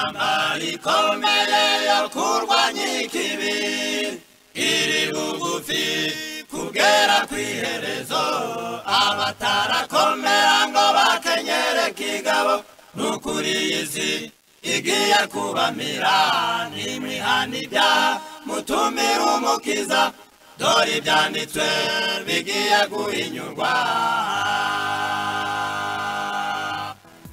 ishyamba rikomeye yo kurwanya ikibi iri bugufi kugera ku iherezo abatarakomera ngo bakenyere kigabo n'ukuri iyi si igiye kubamira n'imihana ibyaha mutumira umukiza dore ibyanditswe bigiye guhinyurwa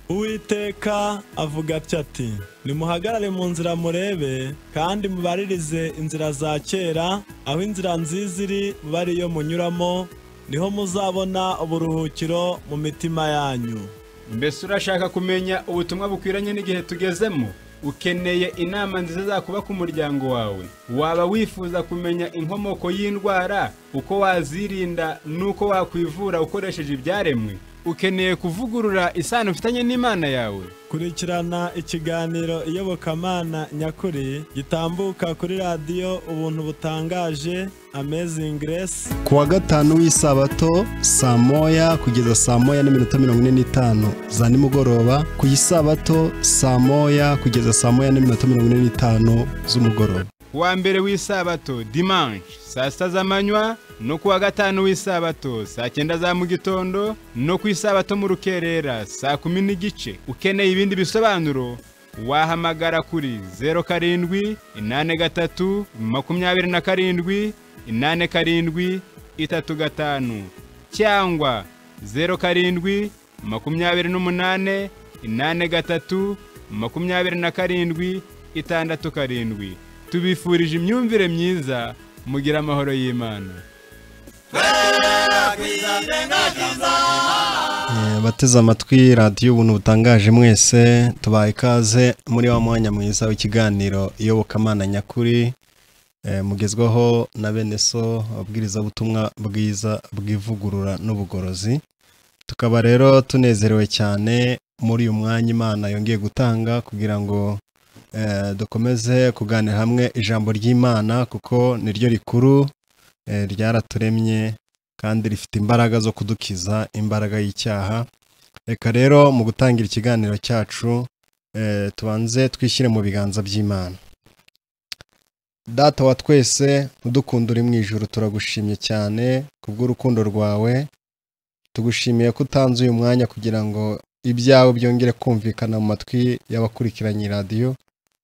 uwiteka avuga atya ati nimuhagarare mu nzira murebe kandi mubaririze inzira za kera aho inzira nziza iri muba ari iyo munyuramo niho muzabona uburuhukiro mu mitima yanyu mbese urashaka kumenya ubutumwa bukwiranye n'igihe tugezemo ukeneye inama nziza zakuba ku muryango wawe waba wifuza kumenya inkomoko y'indwara uko wazirinda n'uko wakwivura ukoresheje ibyaremwe ukeneye kuvugurura isano ufitanye n'imana yawe kurikirana ikiganiro iyobokamana nyakuri gitambuka kuri radiyo ubuntu butangaje amazing grace ku wa gatanu w'isabato saa moya kugeza saa moya n'iminota mirongo ine n'itanu za nimugoroba ku isabato saa moya kugeza saa moya n'iminota mirongo ine n'itanu z'umugoroba wa mbere w'isabato dimanche saa sita z'amanywa no ku wa gatanu w'isabato saa cyenda za mu gitondo no ku isabato mu rukerera saa kumi n'igice ukeneye ibindi bisobanuro wahamagara kuri zeru karindwi inani gatatu makumyabiri na karindwi inani karindwi itatu gatanu cyangwa zeru karindwi makumyabiri n'umunani inani gatatu makumyabiri na karindwi itandatu karindwi tubifurije imyumvire myiza mugira amahoro y'imana Eh, abateze amatwi radiyo ubuntu butangaje mwese tubaha ikaze muri wa mwanya mwiza w'ikiganiro iyobokamana nyakuri eh, mugezwaho na bene so ababwirizabutumwa bwiza bw'ivugurura n'ubugorozi tukaba rero tunezerewe cyane muri uyu mwanya imana yongeye gutanga kugira ngo eh, dukomeze kuganira hamwe ijambo ry'imana kuko niryo rikuru eh, ryaraturemye kandi rifite imbaraga zo kudukiza imbaraga y'icyaha reka rero mu gutangira ikiganiro cyacu eh, tubanze twishyire mu biganza by'imana data wa twese udukunda uri mu ijoro turagushimye cyane kubw'urukundo rwawe tugushimiye ko utanze uyu mwanya kugira ngo ibyawe byongere kumvikana mu matwi y'abakurikiranye radiyo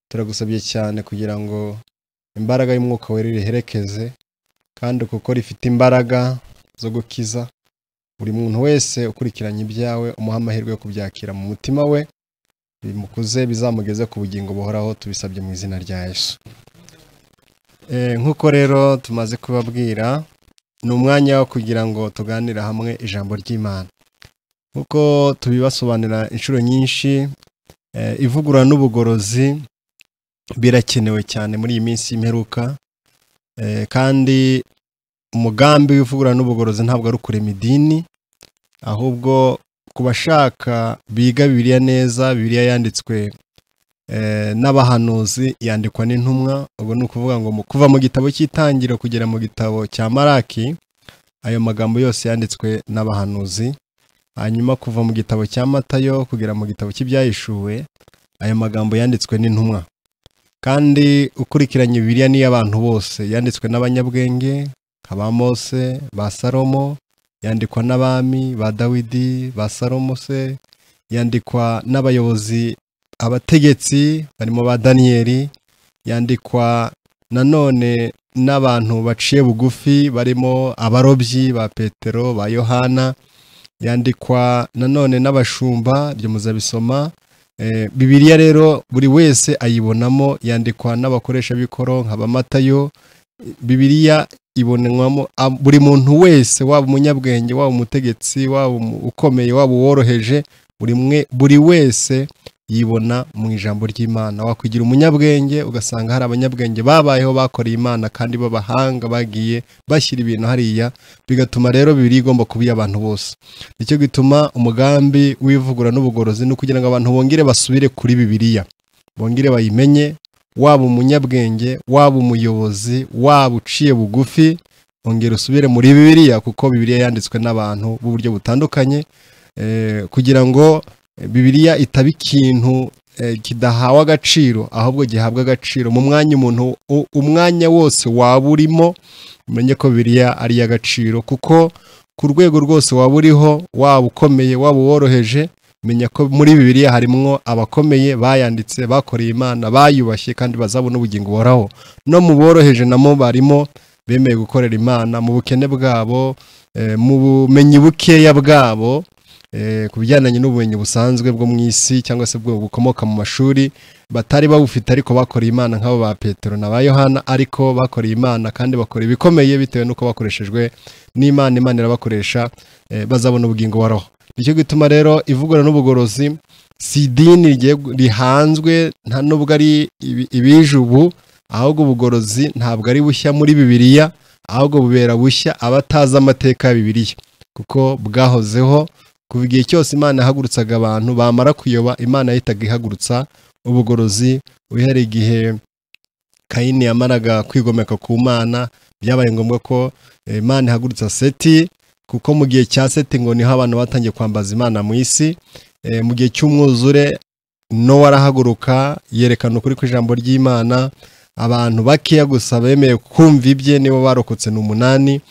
turagusabye cyane kugira ngo imbaraga y'umwuka wera iriherekeze kandi kuko rifite imbaraga zo gukiza buri muntu wese ukurikiranye ibyawe umuha amahirwe yo kubyakira mu mutima we bimukuze bizamugeze ku bugingo buhoraho tubisabye mu izina rya yesu Eh, nk'uko rero tumaze kubabwira ni umwanya wo kugira ngo tuganire hamwe ijambo ry'imana nk'uko tubibasobanurira inshuro nyinshi eh, ivugurura n'ubugorozi birakenewe cyane muri iyi minsi y'imperuka Eh, kandi umugambi w'ivugurura n'ubugorozi ntabwo ari ukurema idini ahubwo ku bashaka biga bibiliya neza bibiliya yanditswe eh, n'abahanuzi yandikwa n'intumwa ubwo ni ukuvuga ngo mu- kuva mu gitabo cy'itangiriro kugera mu gitabo cya maraki ayo magambo yose yanditswe n'abahanuzi hanyuma kuva mu gitabo cya matayo kugera mu gitabo cy'ibyahishuwe ayo magambo yanditswe n'intumwa kandi ukurikiranye bibiliya ni iy'abantu bose yanditswe n'abanyabwenge nka ba mose ba salomo yandikwa n'abami ba dawidi ba salomo se yandikwa n'abayobozi abategetsi barimo ba daniyeli yandikwa nanone n'abantu baciye bugufi barimo abarobyi ba petero ba yohana yandikwa nanone n'abashumba byo muzabisoma Eh, bibiliya rero buri wese ayibonamo yandikwa n'abakoresha b'ikoro nka ba matayo bibiliya ibonwamo a- buri muntu wese waba umunyabwenge waba umutegetsi waba umu- ukomeye waba uworoheje buri mwe- buri wese yibona mu ijambo ry'imana wakwigira umunyabwenge ugasanga hari abanyabwenge babayeho bakoreye imana kandi b'abahanga bagiye bashyira ibintu hariya bigatuma rero bibiliya igomba kuba iy'abantu bose nicyo gituma umugambi w'ivugura n'ubugorozi ni ukugira ngo abantu bongere basubire kuri bibiliya bongere bayimenye waba umunyabwenge waba umuyobozi waba uciye bugufi ongera usubire muri bibiliya kuko bibiliya yanditswe n'abantu b'uburyo butandukanye eh, kugira ngo bibiliya itaba ikintu eh, kidahawe agaciro ahubwo gihabwa agaciro mu mwanya umuntu u- umwanya wose waba urimo umenye ko biriya ari iy'agaciro kuko ku rwego rwose waba uriho waba ukomeye waba uworoheje menya ko muri bibiliya harimwo abakomeye bayanditse bakoreye imana bayubashye kandi bazabona ubugingo buhoraho no mu boroheje namo barimo bemeye gukorera imana mu bukene bwabo eh, mu bumenyi bukeya bwabo eh, ku bijyandanye n'ubumenyi busanzwe bwo mu isi cyangwa se bwo bukomoka mu mashuri batari babufite ariko bakoreye imana nk'abo ba petero na ba yohana ariko bakoreye imana kandi bakora ibikomeye bitewe n'uko bakoreshejwe n'imana imana irabakoresha eh, bazabona ubugingo buhoraho nicyo gituma rero ivugurura n'ubugorozi si idini rigiye- rihanzwe nta nubwo ari ibi- ibije ubu ahubwo ubugorozi ntabwo ari bushya muri bibiliya ahubwo bubera bushya abatazi amateka ya bibiliya kuko bwahozeho kuva igihe cyose imana yahagurutsaga abantu bamara kuyoba imana yahitaga ihagurutsa ubugorozi uhereye igihe kayini yamaraga kwigomeka ku mana byabaye ngombwa ko eh, imana ihagurutsa seti kuko mu gihe cya seti ngo niho abantu batangiye kwambaza imana mu isi Eh, mu gihe cy'umwuzure nowa arahaguruka yerekana ukuri kw'ijambo ry'imana abantu bakeya gusa bemeye kumva ibye nibo barokotse ni umunani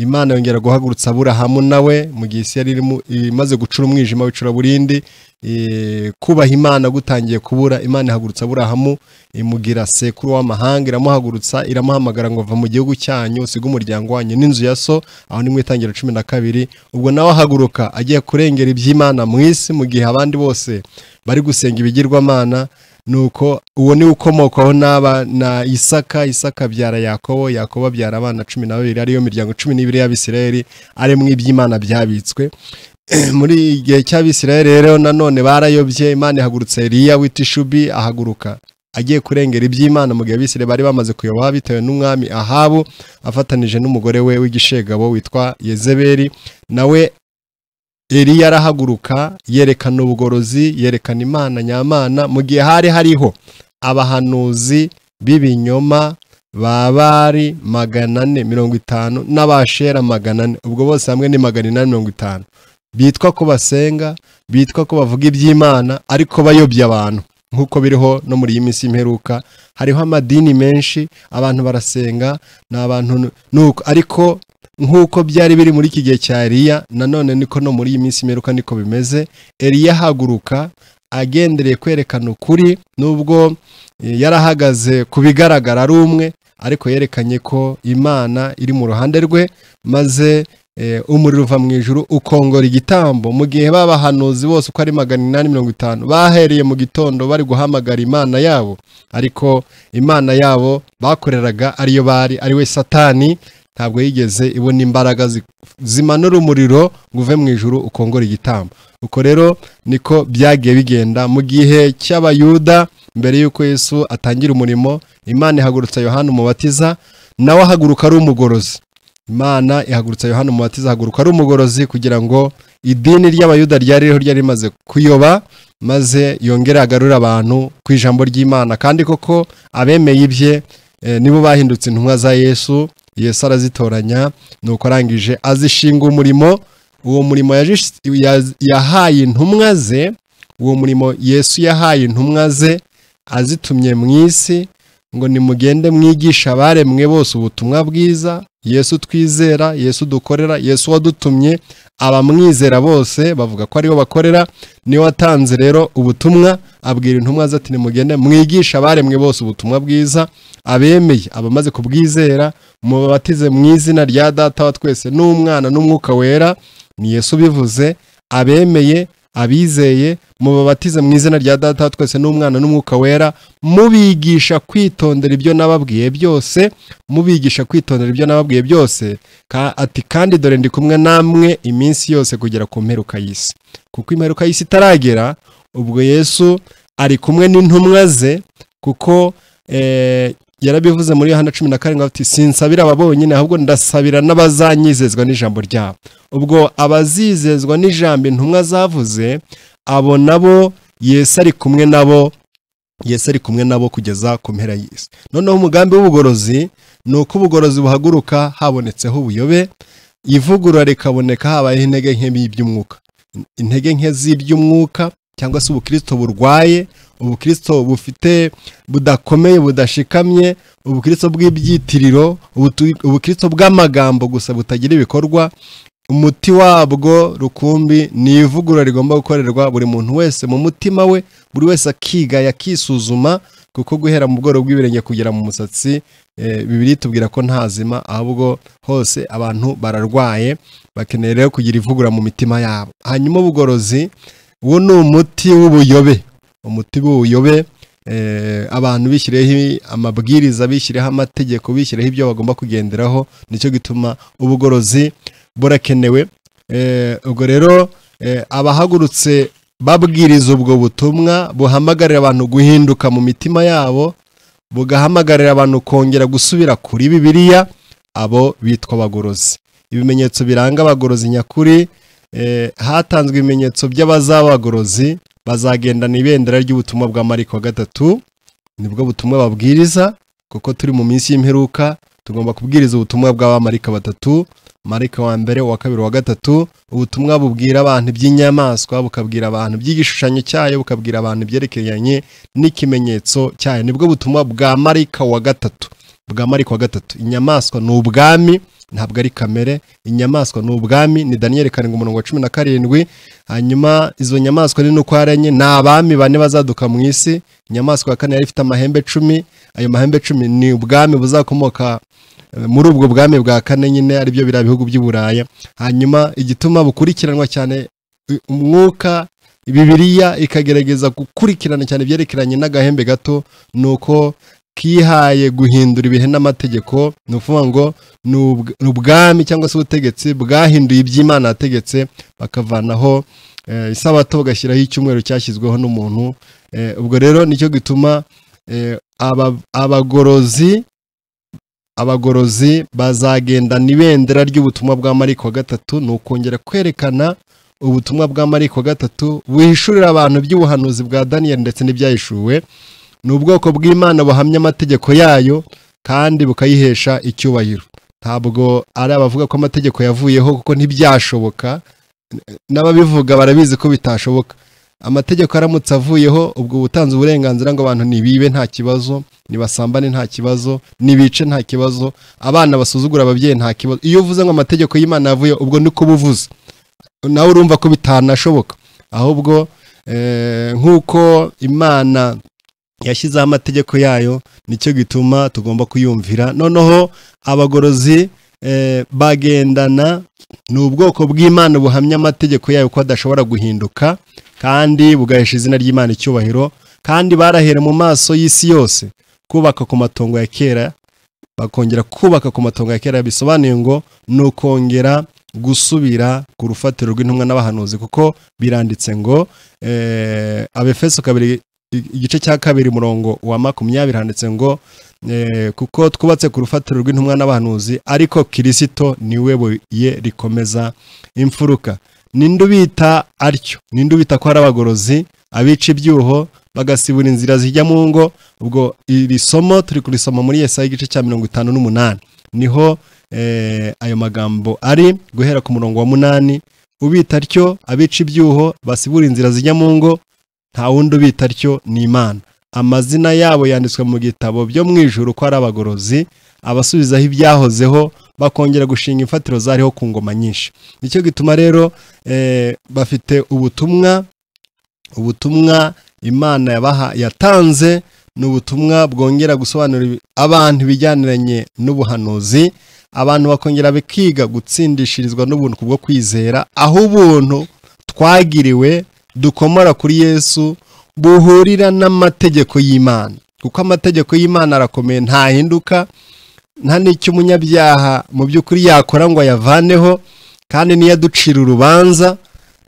imana yongera guhagurutsa aburahamu nawe mu gihe isi yari irimo- imaze gucura umwijima w'icuraburindi eh, kubaha imana gutangiye kubura imana ihagurutsa aburahamu imugira sekuru w'amahanga iramuhagurutsa iramuhamagara ngo va mu gihugu cyanyu usiga umuryango wanyu n'inzu ya so aho ni mu itangiriro cumi na kabiri ubwo nawe ahaguruka agiye kurengera iby'imana mu isi mu gihe abandi bose bari gusenga ibigirwamana nuko uwo ni we ukomokaho n'aba na isaka isaka abyara yakobo yakobo abyara abana cumi na babiri ariyo miryango cumi n'ibiri y'abisirayeli arimo iby'imana byabitswe muri iki gihe cy'abisirayeli rero nanone barayobye imana ihagurutse eliya w'itishubi ahaguruka agiye kurengera iby'imana mu gihe abisirayeli bari bamaze kuyoba bitewe n'umwami ahabu afatanije n'umugore we w'igishegabo witwa yezebeli nawe Eliya arahaguruka yerekana ubugorozi yerekana imana nyamana mu gihe hari hariho abahanuzi b'ibinyoma babari magana ane mirongo itanu n'abashera magana ane ubwo bose hamwe ni magana inani mirongo itanu bitwa ko basenga bitwa ko bavuga iby'imana ariko bayobya abantu nk'uko biriho no muri iyi minsi y'imperuka hariho amadini menshi abantu barasenga ni abantu nuko ariko nk'uko byari biri muri iki gihe cya Eliya nanone niko no muri iyi minsi imperuka niko bimeze Eliya ahaguruka agendereye kwerekana ukuri nubwo eh, yarahagaze ku bigaragara ari umwe ariko yerekanye ko imana iri mu ruhande rwe maze eh, umuriro uva mu ijuru ukongora igitambo mu gihe babahanuzi bose uko ari magana inani mirongo itanu bahereye mu gitondo bari guhamagara imana yabo ariko imana yabo bakoreraga ariyo bari ari we satani ntabwo yigeze ibona imbaraga zi- zimanura umuriro ngo uve mu ijuru ukongore igitambo uko rero niko byagiye bigenda mu gihe cy'abayuda mbere y'uko yesu atangira umurimo imana ihagurutsa yohana umubatiza nawe ahaguruka ari umugorozi imana ihagurutsa yohana umubatiza ahaguruka ari umugorozi kugira ngo idini ry'abayuda ryari ririho ryari rimaze kuyoba maze yongere agarure abantu ku ijambo ry'imana kandi koko abemeye ibye eh, nibo bahindutse intumwa za yesu yesu arazitoranya nuko arangije azishinga umurimo uwo murimo yajish- ya- yahaye intumwa ze uwo murimo yesu yahaye intumwa ze azitumye mu isi ngo nimugende mwigisha abaremwe bose ubutumwa bwiza yesu twizera yesu dukorera yesu wadutumye abamwizera bose bavuga ko aribo bakorera niwe watanze rero ubutumwa abwira intumwa ze ati nimugende mwigisha abaremwe bose ubutumwa bwiza abemeye abamaze kubwizera mubabatize mu izina rya data wa twese n'umwana n'umwuka wera ni yesu ubivuze abemeye abizeye mubabatize mu izina rya data wa twese n'umwana n'umwuka wera mubigisha kwitondera ibyo nababwiye byose mubigisha kwitondera ibyo nababwiye byose Ka- ati kandi dore ndi kumwe namwe iminsi yose kugera ku mperuka y'isi kuko imperuka y'isi itaragera ubwo yesu ari kumwe n'intumwa ze kuko eh, yarabivuze muri Yohana cumi na karindwi ati sinsabira aba bonyine ahubwo ndasabira n'abazanyizezwa n'ijambo ryabo ubwo abazizezwa n'ijambo intumwa zavuze abo nabo Yesu ari kumwe nabo Yesu ari kumwe nabo kugeza ku mpera y'isi noneho umugambi w'ubugorozi ni uko ubugorozi buhaguruka habonetseho ubuyobe ivugurura rikaboneka habayeho intege nke y'iby'umwuka intege nke z'iby'umwuka cyangwa se ubukristo burwaye ubukristo bufite budakomeye budashikamye ubukristo bw'ibyitiriro ubutu- ubukristo bw'amagambo gusa butagira ibikorwa umuti wabwo rukumbi ni ivugurura rigomba gukorerwa buri muntu wese mu mutima we buri wese akiga yakisuzuma kuko guhera mu bworo bw'ibirenge kugera mu musatsi eh, bibiri tubwira ko nta zima ahubwo hose abantu bararwaye bakeneye rero kugira ivugurura mu mitima yabo hanyuma ubugorozi uwo ni umuti w'ubuyobe umuti w'ubuyobe eh, abantu bishyiriyeho amabwiriza bishyiriyeho amategeko bishyiriyeho ibyo bagomba kugenderaho nicyo gituma ubugorozi burakenewe Eh, ubwo rero eh, abahagurutse babwiriza ubwo butumwa buhamagarira abantu guhinduka mu mitima yabo bugahamagarira abantu kongera gusubira kuri bibiliya abo bitwa abagorozi ibimenyetso biranga abagorozi nyakuri eh, hatanzwe ibimenyetso by'abazaba abagorozi bazagendana ibendera ry'ubutumwa bwa mariko wa gatatu nibwo butumwa babwiriza kuko turi mu minsi y'imperuka tugomba kubwiriza ubutumwa bw'abamarika batatu marika wa mbere uwa kabiri wa gatatu ubutumwa bubwira abantu iby'inyamaswa bukabwira abantu iby'igishushanyo cyayo bukabwira abantu ibyerekeranye n'ikimenyetso cyayo nibwo butumwa bwa marika wa gatatu bwa marika wa gatatu inyamaswa ni ubwami ntabwo ari kamere inyamaswa ni ubwami ni daniyeli karindwi umurongo wa cumi na karindwi hanyuma izo nyamaswa ni nuko ari enye ni abami bane bazaduka mu isi inyamaswa ya kane yari ifite amahembe cumi ayo mahembe cumi ni ubwami buzakomoka eh, muri ubwo bwami bwa kane nyine aribyo biriya bihugu by'i Buraya hanyuma igituma bukurikiranwa cyane eh, umwuka bibiliya ikagerageza gukurikirana cyane ibyerekeranye n'agahembe gato ni uko kihaye guhindura ibihe n'amategeko ni ukuvuga ngo ni ubw- ni ubwami cyangwa se ubutegetsi bwahinduye iby'imana yategetse bakavanaho eh, isabato bagashyiraho icyumweru cyashyizweho n'umuntu Eh, ubwo rero nicyo gituma eh, aba- abagorozi abagorozi bazagendana ibendera ry'ubutumwa bwa mariko wa gatatu ni ukongera kwerekana ubutumwa bwa mariko wa gatatu buhishurira abantu iby'ubuhanuzi bwa daniyeli ndetse n'ibyahishuwe ni ubwoko bw'imana buhamya amategeko yayo kandi bukayihesha icyubahiro ntabwo ari abavuga ko amategeko yavuyeho kuko ntibyashoboka n'ababivuga barabizi ko bitashoboka amategeko aramutse avuyeho ubwo ubutanze uburenganzira ngo abantu nibibe nta kibazo nibasambane nta kibazo nibice nta kibazo abana basuzugura ababyeyi nta kibazo iyo uvuze ngo amategeko y'imana yavuye ubwo niko uba uvuze nawe urumva ko bitanashoboka ahubwo eh, nk'uko imana yashyizeho amategeko yayo nicyo gituma tugomba kuyumvira noneho abagorozi eh, bagendana ni ubwoko bw'imana buhamya amategeko yayo ko adashobora guhinduka kandi bugahesha izina ry'imana icyubahiro kandi barahere mu maso y'isi yose kubaka ku matongo ya kera bakongera kubaka ku matongo ya kera bisobanuye ngo ni ukongera gusubira ku rufatiro rw'intumwa n'abahanuzi kuko biranditse ngo eh, abefeso kabiri igice cya kabiri murongo wa makumyabiri handitse ngo eh, kuko twubatse ku rufatiro rw'intumwa n'abahanuzi ariko kirisito niwe buye rikomeza imfuruka ninde ubita atyo ninde ubita ko ari abagorozi abica ibyuho bagasibura inzira zijya mu ngo ubwo iri somo turi kurisoma muri yesaya igice cya mirongo itanu n'umunani niho eh, ayo magambo ari guhera ku murongo wa munani ubita atyo abica ibyuho basibura inzira zijya mu ngo nta wundi ubita atyo ni imana amazina yabo yanditswe mu gitabo byo mu ijuru ko ari abagorozi abasubizaho ibyahozeho bakongera gushinga imfatiro zariho ku ngoma nyinshi nicyo gituma rero eh, bafite ubutumwa ubutumwa imana yabaha yatanze ni ubutumwa bwongera gusobanurira abantu ibijyaniranye n'ubuhanuzi abantu bakongera bakiga gutsindishirizwa n'ubuntu bwo kwizera aho ubuntu twagiriwe dukomora kuri yesu buhurira n'amategeko y'imana kuko amategeko y'imana arakomeye ntahinduka nta n'icyo umunyabyaha mu by'ukuri yakora ngo ayavaneho kandi niyo aducira urubanza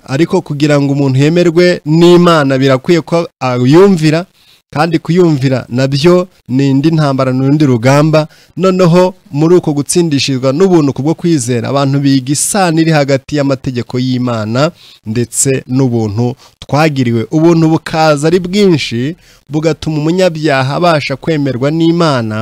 ariko kugira ngo umuntu yemerwe n'imana birakwiye ko ayumvira kandi kuyumvira nabyo ni indi ntambara ni urundi rugamba noneho muri uko gutsindishirwa n'ubuntu kubwo kwizera abantu biga isano iri hagati y'amategeko y'imana ndetse n'ubuntu twagiriwe ubuntu bukaza ari bwinshi bugatuma umunyabyaha abasha kwemerwa n'imana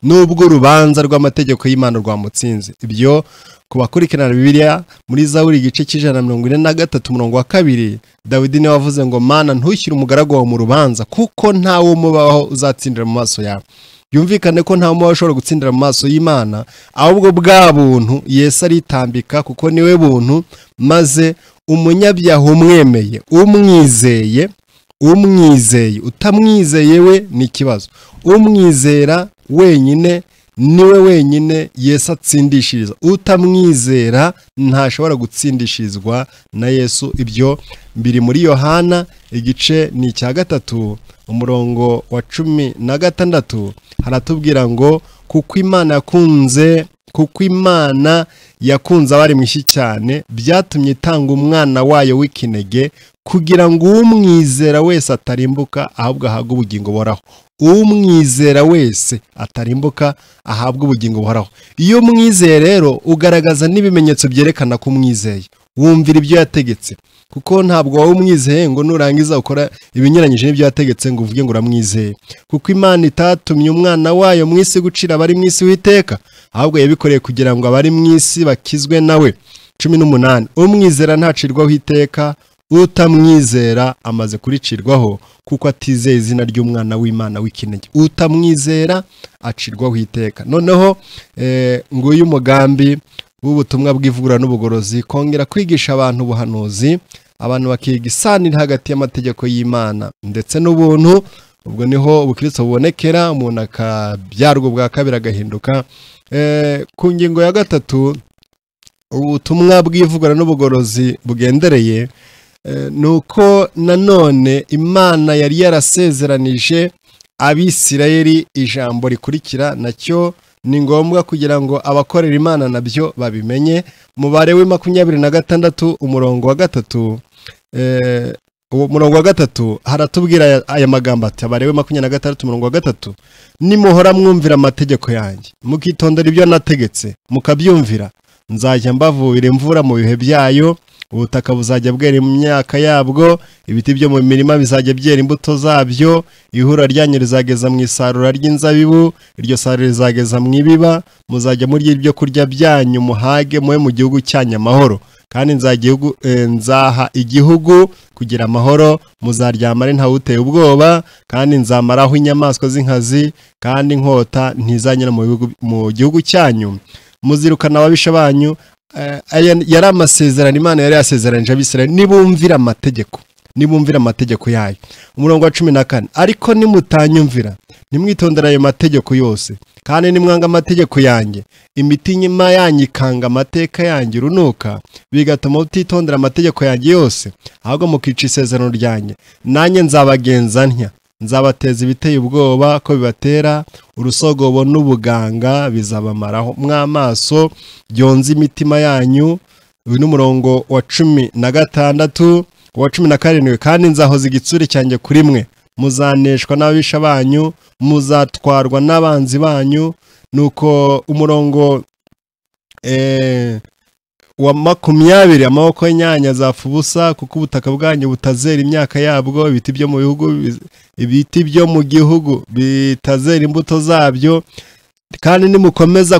n'ubwo urubanza rw'amategeko y'imana rwamutsinze ibyo ku bakurikirana bibiliya muri zaburi igice cy'ijana na mirongo ine na gatatu umurongo wa kabiri dawidi niwe wavuze ngo mana ntushyire umugaragu wawe mu rubanza kuko ntawe umubaho uzatsindira mu maso yawe byumvikane ko nta mubaho ushobora gutsindira mu maso y'imana ahubwo bwa buntu yesu aritambika kuko niwe buntu maze umunyabyaha umwemeye umwizeye umwizeye utamwizeye we ni ikibazo umwizera wenyine niwe wenyine Yesu atsindishiriza utamwizera ntashobora gutsindishirizwa na Yesu ibyo biri muri yohana igice ni icya gatatu umurongo wa cumi na gatandatu haratubwira ngo kuko imana yakunze kuko imana yakunze abari mushyi cyane byatumye itanga umwana wayo w'ikinege kugira ngo umwizera wese atarimbuka ahubwo ahabwe ubugingo buhoraho umwizera wese atarimbuka ahabwe ubugingo buhoraho iyo umwizeye rero ugaragaza n'ibimenyetso byerekana ko umwizeye wumvira ibyo yategetse kuko ntabwo wowe umwizeye ngo nurangiza ukora ibinyuranyije n'ibyo yategetse ngo uvuge ngo uramwizeye kuko imana itatumye umwana wayo mu isi gucira abari mu isi w'iteka ahubwo yabikoreye kugira ngo abari mu isi bakizwe nawe cumi n'umunani umwizera ntacirwaho iteka utamwizera amaze kuricirwaho kuko atizeye izina ry'umwana w'imana w'ikinege utamwizera acirwaho iteka noneho nguyu umugambi w'ubutumwa bw'ivugura n'ubugorozi kongera kwigisha abantu ubuhanuzi abantu bakiga isanira hagati y'amategeko y'imana ndetse n'ubuntu ubwo niho ubukristo bubonekera umuntu akabyarwa ubwa kabiri agahinduka ku ngingo ya gatatu ubutumwa bw'ivugura n'ubugorozi bugendereye ni uko nanone imana yari yarasezeranije abisirayeli ijambo rikurikira nacyo ni ngombwa kugira ngo abakorera imana nabyo babimenye mubare we makumyabiri na gatandatu umurongo wa gatatu umurongo wa gatatu haratubwira aya magambo ati abare we makumyabiri na gatandatu umurongo wa gatatu nimuhora mwumvira amategeko yanjye mukitondera ibyo nategetse mukabyumvira nzajya mbavubira imvura mu bihe byayo ubutaka buzajya bwera imyaka yabwo ibiti byo mu mirima bizajya byera imbuto zabyo ihura ryanyu rizageza mu isarura ry'inzabibu iryo sarura rizageza mu ibiba muzajya murya ibyo kurya byanyu muhage mube mu gihugu cyanyu amahoro kandi nzaha igihugu kugira amahoro muzaryamare ntawuteye ubwoba kandi nzamaraho inyamaswa z'inkazi kandi inkota ntizanyura mu gihugu cyanyu muzirukana ababisha banyu yari amasezerano imana yari yasezeranije abisirayeli nibumvira amategeko nibumvira amategeko yayo umurongo wa cumi na kane ariko nimutanyumvira nimwitondera ayo mategeko yose kandi nimwanga amategeko yanjye imitima yanyu ikanga amateka yanjye urunuka bigatuma utitondera amategeko yanjye yose ahubwo mukica isezerano ryanjye nanjye nzabagenza ntya nzabateza ibiteye ubwoba ko bibatera urusogobo n'ubuganga bizabamaraho mw'amaso byonze imitima yanyu uyu ni umurongo wa cumi na gatandatu uwa cumi na karindwi kandi nzahoza igitsure cyanjye kuri mwe muzaneshwa n'ababisha banyu muzatwarwa n'abanzi banyu nuko umurongo wa makumyabiri amaboko y'inyanya zapfa ubusa kuko ubutaka bwanyu butazera imyaka yabwo ibiti byo mu bihugu ibiti byo mu gihugu bitazera imbuto zabyo kandi nimukomeza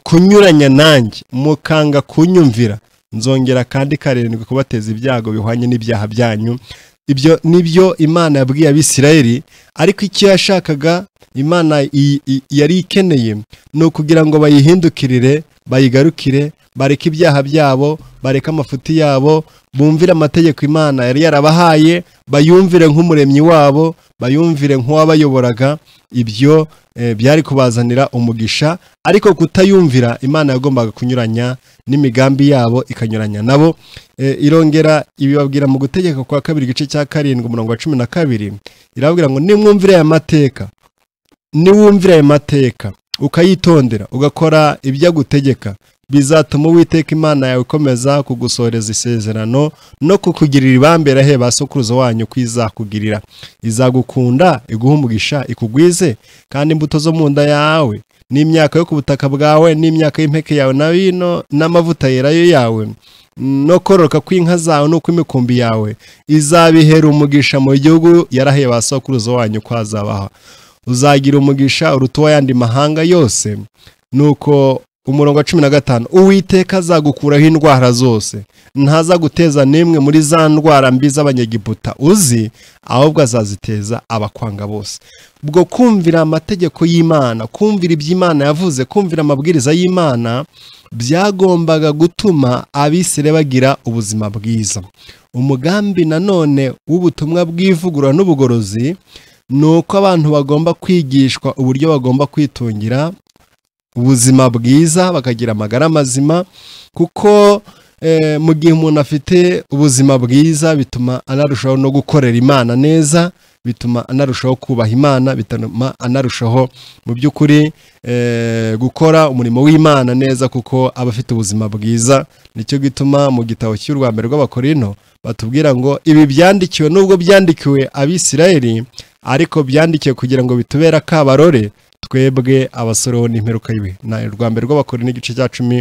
kunyuranya nanjye mukanga kunyumvira nzongera kandi karindwi kubateza ibyago bihwanye n'ibyaha byanyu ibyo nibyo imana yabwiye abisirayeli ariko icyo yashakaga imana yari ikeneye ni ukugira ngo bayihindukirire bayigarukire bareke ibyaha byabo bareke amafuti yabo bumvire amategeko imana yari yarabahaye bayumvire nk'umuremyi wabo bayumvire nk'uwabayoboraga ibyo byari kubazanira umugisha ariko kutayumvira imana yagombaga kunyuranya n'imigambi yabo ikanyuranya nabo irongera ibibabwira mu gutegeka kwa kabiri igice cya karindwi umurongo wa cumi na kabiri irababwira ngo nimwumvire aya mateka niwumvire aya mateka ukayitondera ugakora ibyo agutegeka bizatuma uwiteka imana yawe ikomeza kugusoreza isezerano no kukugirira ibambera he ba sokuruza wanyu ko izakugirira izagukunda iguha umugisha ikugwize kandi imbuto zo mu nda yawe n'imyaka yo ku butaka bwawe n'imyaka y'impeke yawe na wino n'amavuta yerayo yawe no kororoka kw'inka zawe no kw'imikumbi yawe izabihera umugisha mu gihugu yaraheye ba sokuruza wanyu ko hazabaha uzagira umugisha uruta uw'ayandi mahanga yose nuko umurongo wa cumi na gatanu uwiteka azagukuraho indwara zose ntazaguteza n'imwe muri za ndwara mbi z'abanyegiputa uzi ahubwo azaziteza abakwanga bose ubwo kumvira amategeko y'imana kumvira iby'imana yavuze kumvira amabwiriza y'imana byagombaga gutuma abisire bagira ubuzima bwiza umugambi nanone w'ubutumwa bw'ivugurura n'ubugorozi ni uko abantu bagomba kwigishwa uburyo bagomba kwitungira ubuzima bwiza bakagira amagara mazima kuko eh, mu gihe umuntu afite ubuzima bwiza bituma anarushaho no gukorera imana neza bituma anarushaho kubaha imana bituma anarushaho mu by'ukuri eh, gukora umurimo w'imana neza kuko aba afite ubuzima bwiza nicyo gituma mu gitabo cy'u rwa mbere rw'abakorino batubwira ngo ibi byandikiwe n'ubwo byandikiwe abisirayeli ariko byandikiwe kugira ngo bitubere akabarore twebwe abasoroho n'imperuka y'iwe na rwa mbere rw'abakora n'igice cya cumi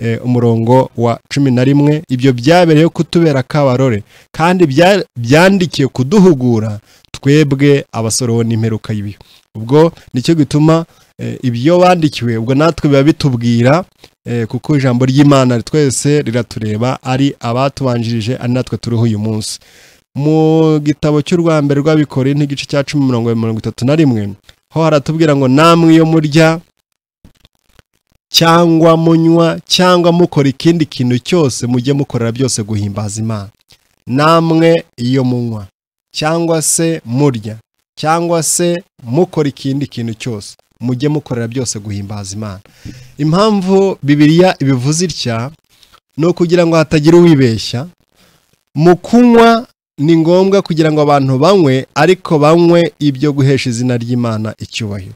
eh, umurongo wa cumi na rimwe ibyo byabereyeho kutubera kabarore kandi bya- byandikiye kuduhugura twebwe abasoroho n'imperuka y'ibihe ubwo nicyo gituma eh, ibyo bandikiwe ubwo natwe biba bitubwira eh, kuko ijambo ry'imana twese riratureba ari abatubanjirije ari natwe turiho uyu munsi mu gitabo cy'u rwa mbere rw'abikoreye n'igice cya cumi mirongo mirongo itatu na rimwe ho haratubwira ngo namwe iyo murya cyangwa munywa cyangwa mukora ikindi kintu cyose mujye mukorera byose guhimbaza imana namwe iyo munywa cyangwa se murya cyangwa se mukora ikindi kintu cyose mujye mukorera byose guhimbaza imana impamvu bibiliya ibivuze itya ni ukugira ngo hatagira uwibeshya mu kunywa ni ngombwa kugira ngo abantu banywe ariko banywe ibyo guhesha izina ry'imana icyubahiro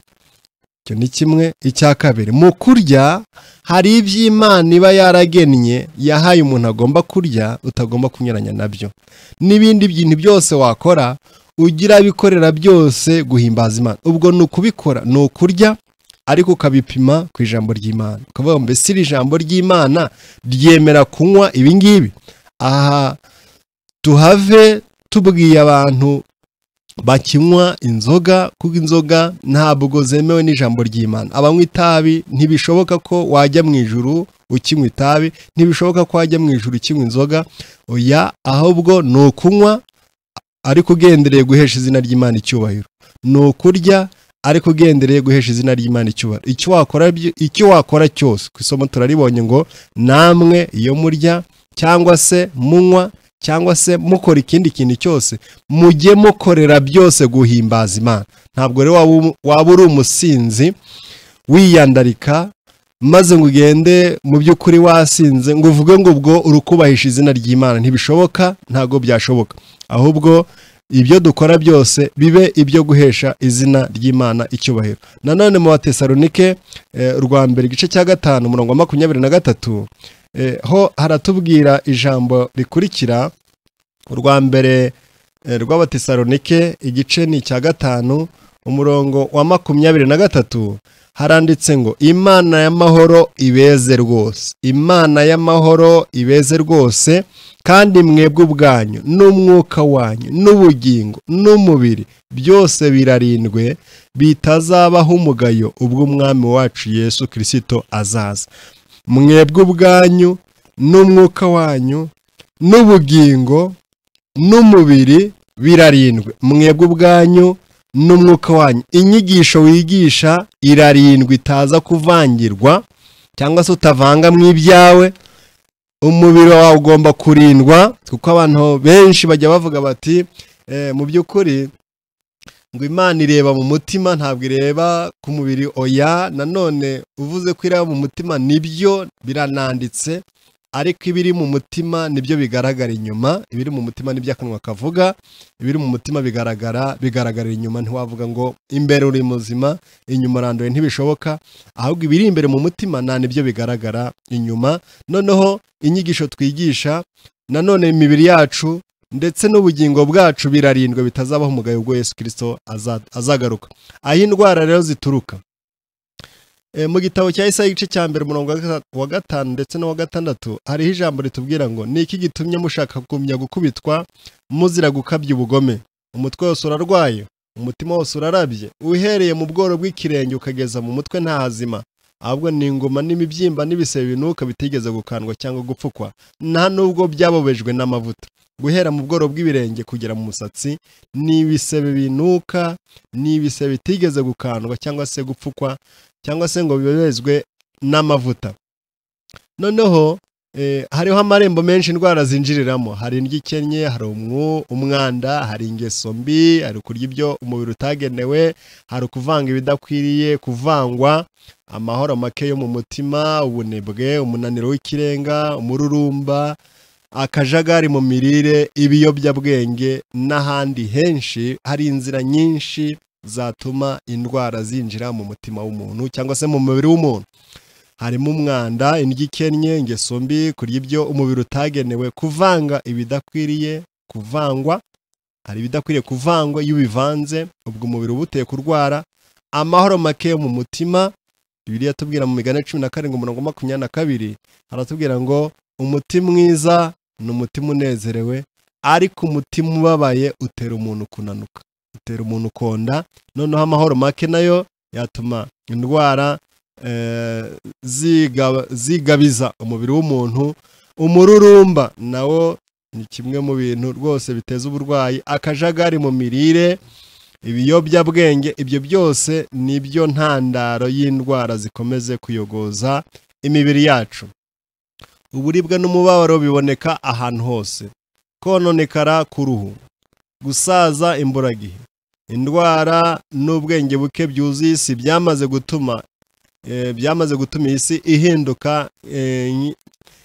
icyo ni kimwe icya kabiri mu kurya hari iby'imana iba yaragennye yahaye umuntu agomba kurya utagomba kunyuranya nabyo n'ibindi bintu byose wakora ugira bikorera byose guhimbaza imana ubwo ni ukubikora ni ukurya ariko ukabipima ku ijambo ry'imana ukavuga ngo mbese iri jambo ry'imana ryemera kunywa ibi ngibi aha tuhave tubwiye abantu bakinywa inzoga kuko inzoga ntabwo zemewe n'ijambo ry'imana abanywa itabi ntibishoboka ko wajya mu ijuru ukinywa itabi ntibishoboka ko wajya mu ijuru ukinywa inzoga oya ahubwo ni ukunywa ariko ugendereye guhesha izina ry'imana icyubahiro ni ukurya ariko ugendereye guhesha izina ry'imana icyubahiro icyo wakora byo- icyo wakora cyose ku isomo turaribonye ngo namwe iyo murya cyangwa se munywa cyangwa se mukora ikindi kintu cyose mujye mukorera byose guhimbaza imana ntabwo rero waba um- waba uri umusinzi wiyandarika maze ngo ugende mu by'ukuri wasinze ngo uvuge ngo ubwo urukubahisha izina ry'imana ntibishoboka ntabwo byashoboka ahubwo ibyo dukora byose bibe ibyo guhesha izina ry'imana icyubahiro nanone mu batesalonike eh, urwa mbere igice cya gatanu umurongo wa makumyabiri na gatatu Eh, ho haratubwira ijambo rikurikira urwa mbere eh, rw'abatesalonike igice ni icya gatanu umurongo wa makumyabiri na gatatu haranditse ngo imana y'amahoro ibeze rwose imana y'amahoro ibeze rwose kandi mwebwe ubwanyu n'umwuka wanyu n'ubugingo n'umubiri byose birarindwe bitazabaho umugayo ubwo umwami wacu yesu kirisito azaza mwebwe ubwanyu n'umwuka wanyu n'ubugingo n'umubiri birarindwe mwebwe ubwanyu n'umwuka wanyu inyigisho wigisha irarindwa itaza kuvangirwa cyangwa se utavanga mu ibyawe umubiri wawe ugomba kurindwa kuko abantu benshi bajya bavuga bati "Eh, mu by'ukuri ngo imana ireba mu mutima ntabwo ireba ku mubiri oya nanone uvuze ko ireba mu mutima nibyo birananditse ariko ibiri mu mutima nibyo bigaragara inyuma ibiri mu mutima nibyo akanwa kavuga ibiri mu mutima bigaragara bigaragarira inyuma ntiwavuga ngo imbere uri muzima inyuma uranduye ntibishoboka ahubwo ibiri imbere mu mutima nta nibyo bigaragara inyuma noneho inyigisho twigisha nanone imibiri yacu ndetse n'ubugingo bwacu birarindwe bitazabaho umugayo ubwo Yesu Kristo aza- azagaruka aho indwara rero zituruka E, mu gitabo cya Isaya igice cya mbere umurongo wa gata- wa gatanu ndetse n'uwa gatandatu hariho ijambo ritubwira ngo ni iki gitumye mushaka kugumya gukubitwa muzira gukabya ubugome umutwe wose urarwaye umutima wose urarabye uhereye mu bworo bw'ikirenge ukageza mu mutwe nta hazima ahubwo ni ingoma n'imibyimba n'ibisebe binuka bitigeze gukandwa cyangwa gupfukwa nta nubwo byabobejwe n'amavuta guhera mu bworo bw'ibirenge kugera mu musatsi ni ibisebe binuka ni ibisebe bitigeze gukandwa cyangwa se gupfukwa cyangwa se ngo bibezwe n'amavuta noneho eh, hariho amarembo menshi indwara zinjiriramo hari indyo ikennye hari umwu umwanda hari ingeso mbi hari kurya ibyo umubiri utagenewe hari ukuvanga ibidakwiriye kuvangwa amahoro make yo mu mutima ubunebwe umunaniro w'ikirenga umururumba akajagari mu mirire ibiyobyabwenge n'ahandi henshi hari inzira nyinshi zatuma indwara zinjira mu mutima w'umuntu cyangwa se mu mubiri w'umuntu harimo umwanda indyo ikennye ingeso mbi kurya ibyo umubiri utagenewe kuvanga ibidakwiriye kuvangwa hari ibidakwiriye kuvangwa iyo ubivanze ubwo umubiri uba uteye kurwara amahoro make yo mu mutima bibiliya tubwira mu migani cumi na karindwi umurongo wa makumyabiri na kabiri haratubwira ngo umuti mwiza ni umutima unezerewe ariko umutima ubabaye utera umuntu kunanuka utera umuntu konda noneho amahoro make nayo yatuma indwara eh, ziga- zigabiza umubiri w'umuntu umururumba nawo ni kimwe mu bintu rwose biteza uburwayi akajagari mu mirire ibiyobyabwenge ibyo byose ni byo ntandaro y'indwara zikomeze kuyogoza imibiri yacu uburibwe n'umubabaro biboneka ahantu hose kononekara k'uruhu gusaza imburagihe indwara n'ubwenge buke byuzuye isi byamaze gutuma eh, byamaze gutuma iyi si ihinduka eh, nyi-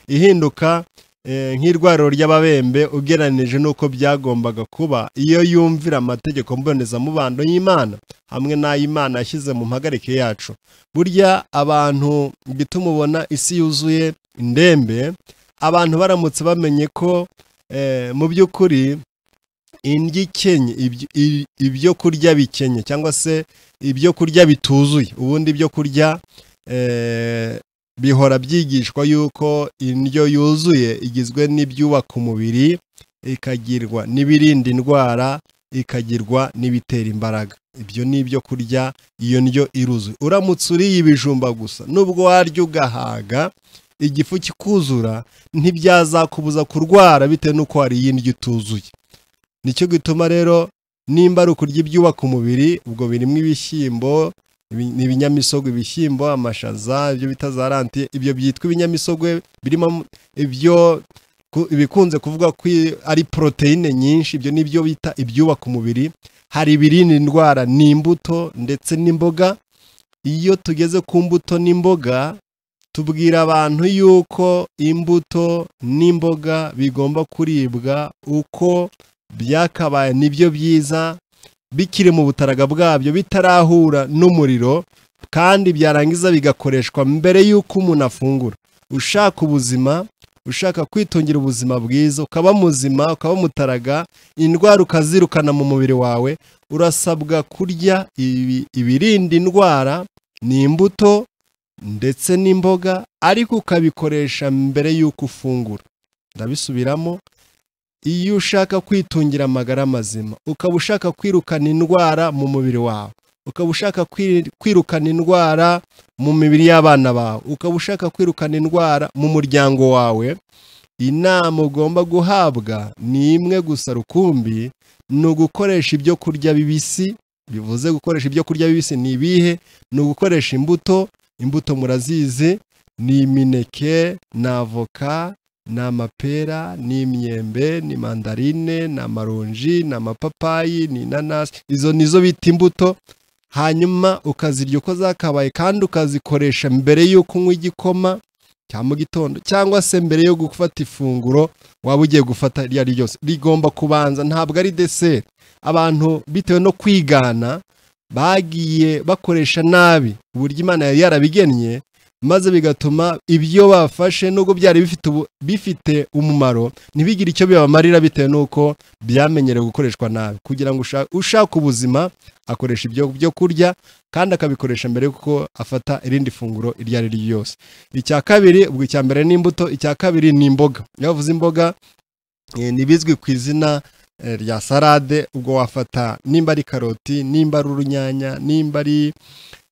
ihinduka eh, nk'irwariro ry'ababembe ugereranije n'uko byagombaga kuba iyo yumvira amategeko mbonezamubano y'imana hamwe n'ay'imana yashyize mu mpagarike yacu burya abantu gituma ubona isi yuzuye indembe abantu baramutse bamenye ko eh, mu by'ukuri indyo ikenye ibyo- i- ibyo kurya bikenye cyangwa se ibyo kurya bituzuye ubundi ibyo kurya eh, bihora byigishwa yuko indyo yuzuye igizwe n'ibyubaka umubiri ikagirwa n'ibirinda indwara ikagirwa n'ibitera imbaraga ibyo ni ibyo kurya iyo ndyo iruzuye uramutse uriye ibijumba gusa nubwo warya ugahaga igifu kikuzura ntibyazakubuza kurwara bitewe n'uko wariye indyo ituzuye nicyo gituma rero nimba ari ukurya ibyubaka umubiri ubwo birimo ibishyimbo ibi- ni ibinyamisogwe ibishyimbo amashaza ibyo bita za rantiye ibyo byitwa ibinyamisogwe birimo mu- ibyo ku- ibikunze kuvuga ko i- ari poroteyine nyinshi ibyo ni byo bita ibyubaka umubiri hari ibirinda indwara n'imbuto ndetse n'imboga iyo tugeze ku mbuto n'imboga tubwira abantu yuko imbuto n'imboga bigomba kuribwa uko byakabaye nibyo byiza bikiri mu butaraga bwabyo bitarahura n'umuriro kandi byarangiza bigakoreshwa mbere y'uko umuntu afungura ushaka ubuzima ushaka kwitungira ubuzima bwiza ukaba muzima ukaba mutaraga indwara ukazirukana mu mubiri wawe urasabwa kurya ibi- ibirinda indwara ni imbuto ndetse n'imboga ariko ukabikoresha mbere y'uko ufungura ndabisubiramo iyo ushaka kwitungira amagara mazima ukaba ushaka kwirukana indwara mu mubiri wawe ukaba ushaka kwiri- kwirukana indwara mu mibiri y'abana bawe ukaba ushaka kwirukana indwara mu muryango wawe inama ugomba guhabwa ni imwe gusa rukumbi ni ugukoresha ibyo kurya bibisi bivuze gukoresha ibyo kurya bibisi ni ibihe ni ugukoresha imbuto imbuto murazizi ni imineke ni avoka ni amapera ni imyembe ni mandarine ni amaronji ni amapapayi ni inanasi izo ni zo bita imbuto hanyuma ukazirya uko zakabaye kandi ukazikoresha mbere y'uko unywa igikoma cya mu gitondo cyangwa se mbere yo gufata ifunguro waba ugiye gufata iryo ari ryo ryose rigomba kubanza ntabwo ari deseri abantu bitewe no kwigana bagiye bakoresha nabi uburyo imana yari yarabigennye maze bigatuma ibyo bafashe nubwo byari bifite ubu- bifite umumaro ntibigire icyo bibamarira bitewe n'uko byamenyerewe gukoreshwa nabi kugira ngo usha- ushake ubuzima akoresha ibyo byo kurya kandi akabikoresha mbere y'uko afata irindi funguro iryo ari ryo ryose icya kabiri ubwo icya mbere ni imbuto icya kabiri ni imboga iyo bavuze imboga eh, ni bizwi ku izina eh, rya salade ubwo wafata nimba ari karoti nimba ari urunyanya nimba ari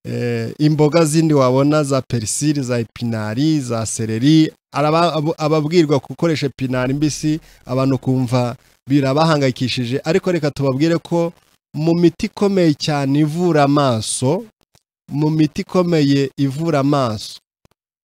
eh, imboga zindi wabona za perisili za epinari za sereri araba- abo- ababwirwa gukoresha epinari mbisi abantu kumva birabahangayikishije ariko reka tubabwire ko mu miti ikomeye cyane ivura amaso mu miti ikomeye ivura amaso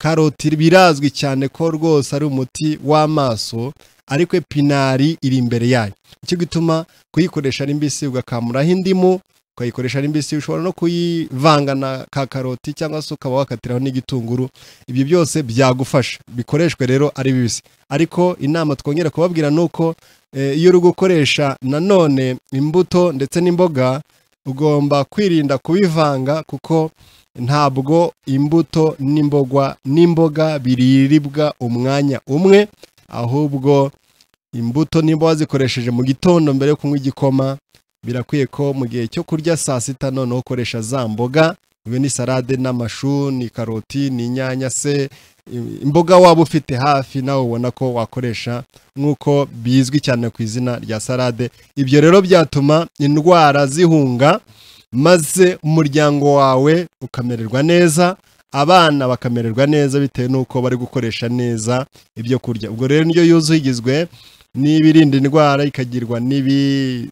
karoti birazwi cyane ko rwose ari umuti w'amaso ariko epinari iri imbere yayo nicyo gituma kuyikoresha ari mbisi ugakamuraho indimu ukayikoresha ari mbisi ushobora no kuyivanga na ka karoti cyangwa se ukaba wakatiraho n'igitunguru ibyo byose byagufasha bikoreshwe rero ari bibisi ariko inama twongera kubabwira ni uko eh, iyo uri gukoresha nanone imbuto ndetse n'imboga ugomba kwirinda kubivanga kuko ntabwo imbuto n'imbogwa n'imboga biribwa umwanya umwe ahubwo imbuto n'imboga zikoresheje mu gitondo mbere yo kunywa igikoma birakwiye ko mu gihe cyo kurya saa sita noneho ukoresha za mboga ibi ni salade n'amashu ni karoti ni inyanya se i- imboga waba ufite hafi nawe ubona ko wakoresha nk'uko bizwi cyane ku izina rya salade ibyo rero byatuma indwara zihunga maze umuryango wawe ukamererwa neza abana bakamererwa neza bitewe n'uko bari gukoresha neza ibyo kurya ubwo rero indyo yuzuye igizwe n'ibirinda indwara ikagirwa n'ibi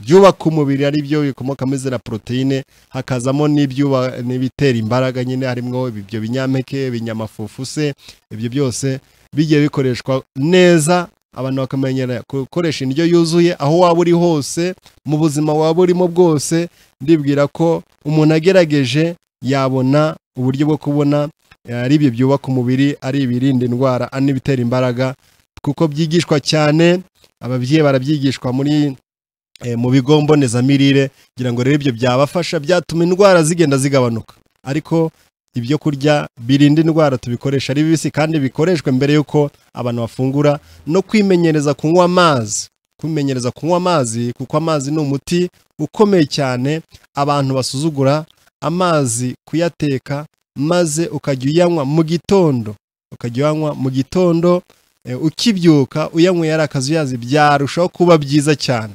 byubaka umubiri ari byo bikomoka muri ziriya poroteyine hakazamo n'ibyuba- n'ibitera imbaraga nyine harimo ibyo binyampeke ibinyamafufu se ibyo byose bigiye bikoreshwa neza abantu bakamenyera gukoresha indyo yuzuye aho waba uri hose mu buzima waba urimo bwose ndibwira ko umuntu agerageje yabona uburyo bwo kubona eh, ari ibyo byubaka umubiri ari ibirinda indwara ari n'ibitera imbaraga kuko byigishwa cyane ababyeyi barabyigishwa muri eh, mu bigo mbonezamirire kugira ngo rero ibyo byabafasha byatuma indwara zigenda zigabanuka ariko ibyo kurya birinda indwara tubikoresha ari bibisi kandi bikoreshwe mbere y'uko abantu bafungura no kwimenyereza kunywa amazi kwimenyereza kunywa amazi kuko amazi ni umuti ukomeye cyane abantu basuzugura amazi kuyateka maze ukajya uyanywa mu gitondo ukajya uyanywa mu gitondo eh, ukibyuka uyanyweye ari akazuyazi byarushaho kuba byiza cyane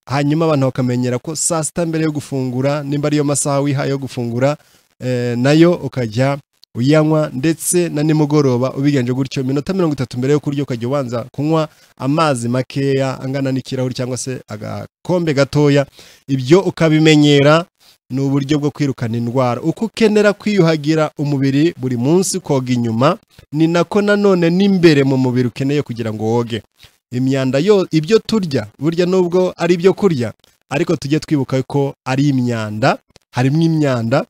hanyuma abantu bakamenyera ko saa sita mbere yo gufungura nimba ariyo masaha wihaye yo gufungura eh, nayo ukajya uyanywa ndetse na nimugoroba ubigenje gutyo iminota mirongo itatu mbere yo kurya ukajya ubanza kunywa amazi makeya angana n'ikirahuri cyangwa se agakombe gatoya ibyo ukabimenyera ni uburyo bwo kwirukana indwara uko ukenera kwiyuhagira umubiri buri munsi koga inyuma ni nako nanone n'imbere mu mubiri ukeneye kugira ngo woge imyanda yo ibyo turya burya nubwo ari ibyo kurya ariko tujye twibuka ko ari imyanda harimo imyanda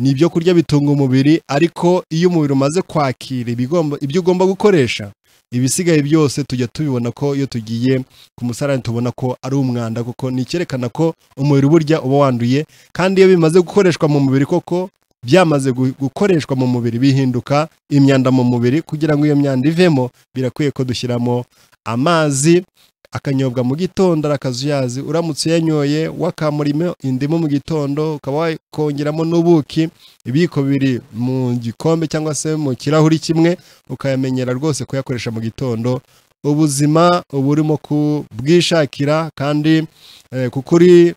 ni ibyo kurya bitunga umubiri ariko iyo umubiri umaze kwakira ibigomba- ibyo ugomba gukoresha ibisigaye byose tujya tubibona ko iyo tugiye ku musarani tubona ko ari umwanda kuko ni icyerekana ko umubiri burya uba wanduye kandi iyo bimaze gukoreshwa mu mubiri koko byamaze gu- gukoreshwa mu mubiri bihinduka imyanda mu mubiri kugira ngo iyo myanda ivemo birakwiye ko dushyiramo amazi akanyobwa mu gitondo ari akazuyazi uramutse uyanyoye wakamurimo indimu mu gitondo ukaba wakongeramo n'ubuki ibiyiko biri mu gikombe cyangwa se mu kirahuri kimwe ukayamenyera rwose kuyakoresha mu gitondo ubuzima uba urimo kubwishakira kandi eh, kuko uri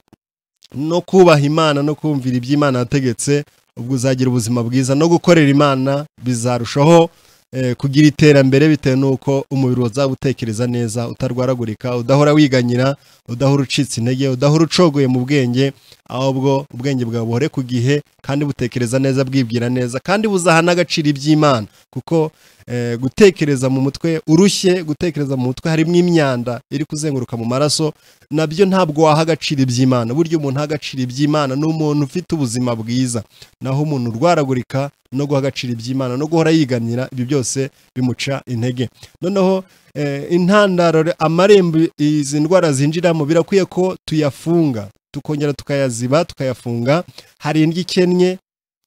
no kubaha imana no kumvira ibyo imana yategetse ubwo uzagira ubuzima bwiza no gukorera imana bizarushaho eh, kugira iterambere bitewe n'uko umubiri uzaba utekereza neza utarwaragurika udahora wiganyira udahora ucitse intege udahora ucogoye mu bwenge ahubwo ubwenge bwawe buhore ku gihe kandi butekereza neza bwibwira neza kandi buzaha n'agaciro iby'imana kuko eh, gutekereza mu mutwe urushye gutekereza mu mutwe harimo imyanda iri kuzenguruka mu maraso nabyo ntabwo waha agaciro iby'imana burya umuntu aha agaciro iby'imana ni umuntu ufite ubuzima bwiza naho umuntu urwaragurika no guha agaciro iby'imana no guhora yiganira ibyo byose bimuca intege noneho eh, intandaro re- amarembo izi ndwara zinjiramo birakwiye ko tuyafunga tukongera tukayaziba tukayafunga hari indyo ikennye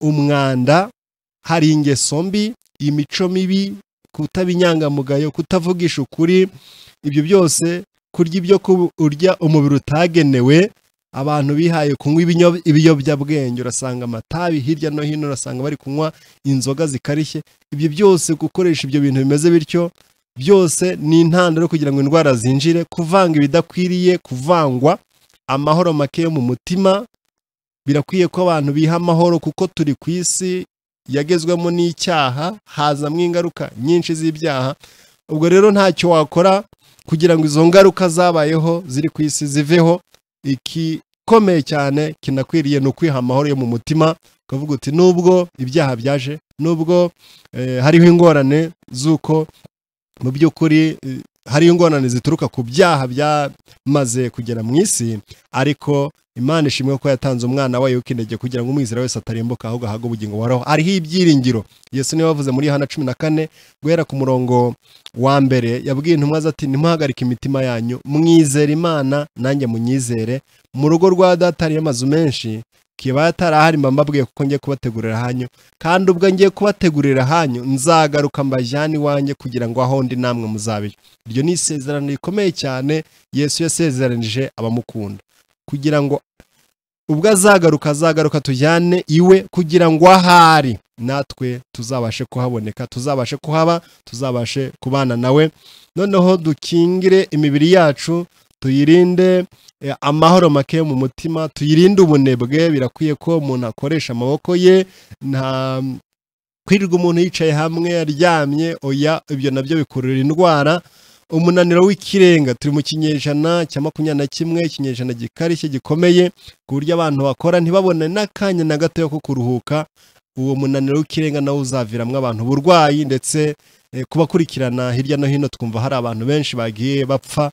umwanda hari ingeso mbi imico mibi kutaba inyangamugayo kutavugisha ukuri ibyo byose kurya ibyo ku- urya umubiri utagenewe abantu bihaye kunywa ibinyo- ibiyobyabwenge urasanga amatabi hirya no hino urasanga bari kunywa inzoga zikarishye ibyo byose gukoresha ibyo bintu bimeze bityo byose ni intandaro kugira ngo indwara zinjire kuvanga ibidakwiriye kuvangwa amahoro make yo mu mutima birakwiye ko abantu biha amahoro kuko turi ku isi yagezwemo n'icyaha hazamwo ingaruka nyinshi z'ibyaha ubwo rero ntacyo wakora kugira ngo izo ngaruka zabayeho ziri ku isi ziveho igikomeye cyane kinakwiriye ni ukwiha amahoro yo mu mutima ukavuga uti nubwo ibyaha byaje nubwo eh, hariho ingorane z'uko mu by'ukuri eh, hariho ingorane zituruka ku byaha byamaze kugera mu isi ariko imana ishimwe ko yatanze umwana wayo w'ikinege kugira ngo umwizera wese atarimbuka ahubwo ahabwe ubugingo buhoraho hariho ibyiringiro yesu niwe wavuze muri yohana cumi na kane guhera ku murongo wa mbere yabwiye intumwa ze ati ntimuhagarike imitima yanyu mwizere imana nanjye munyizere mu rugo rwa data hariyo amazu menshi kiba atarahari mba mbabwiye kuko ngiye kubategurira hanyu kandi ubwo ngiye kubategurira hanyu nzagaruka mbajyane iwanjye kugira ngo aho ndi namwe muzabire iryo ni isezerano rikomeye cyane yesu yasezeranije abamukunda kugira ngo ubwo azagaruka azagaruka tujyane iwe kugira ngo ahari natwe tuzabashe kuhaboneka tuzabashe kuhaba tuzabashe kubana nawe noneho dukingire imibiri yacu tuyirinde eh, amahoro make yo mu mutima tuyirinde ubunebwe birakwiye ko umuntu akoresha amaboko ye nta kwirirwa umuntu yicaye hamwe aryamye oya ibyo nabyo bikurura indwara umunaniro w'ikirenga turi mu kinyejana cya makumyabiri na kimwe ikinyejana gikarishye gikomeye ku buryo abantu bakora ntibabone n'akanya na gato ko kuruhuka uwo munaniro w'ikirenga nawo uzaviramo abantu uburwayi ndetse eh, kubakurikirana hirya no hino twumva hari abantu benshi bagiye bapfa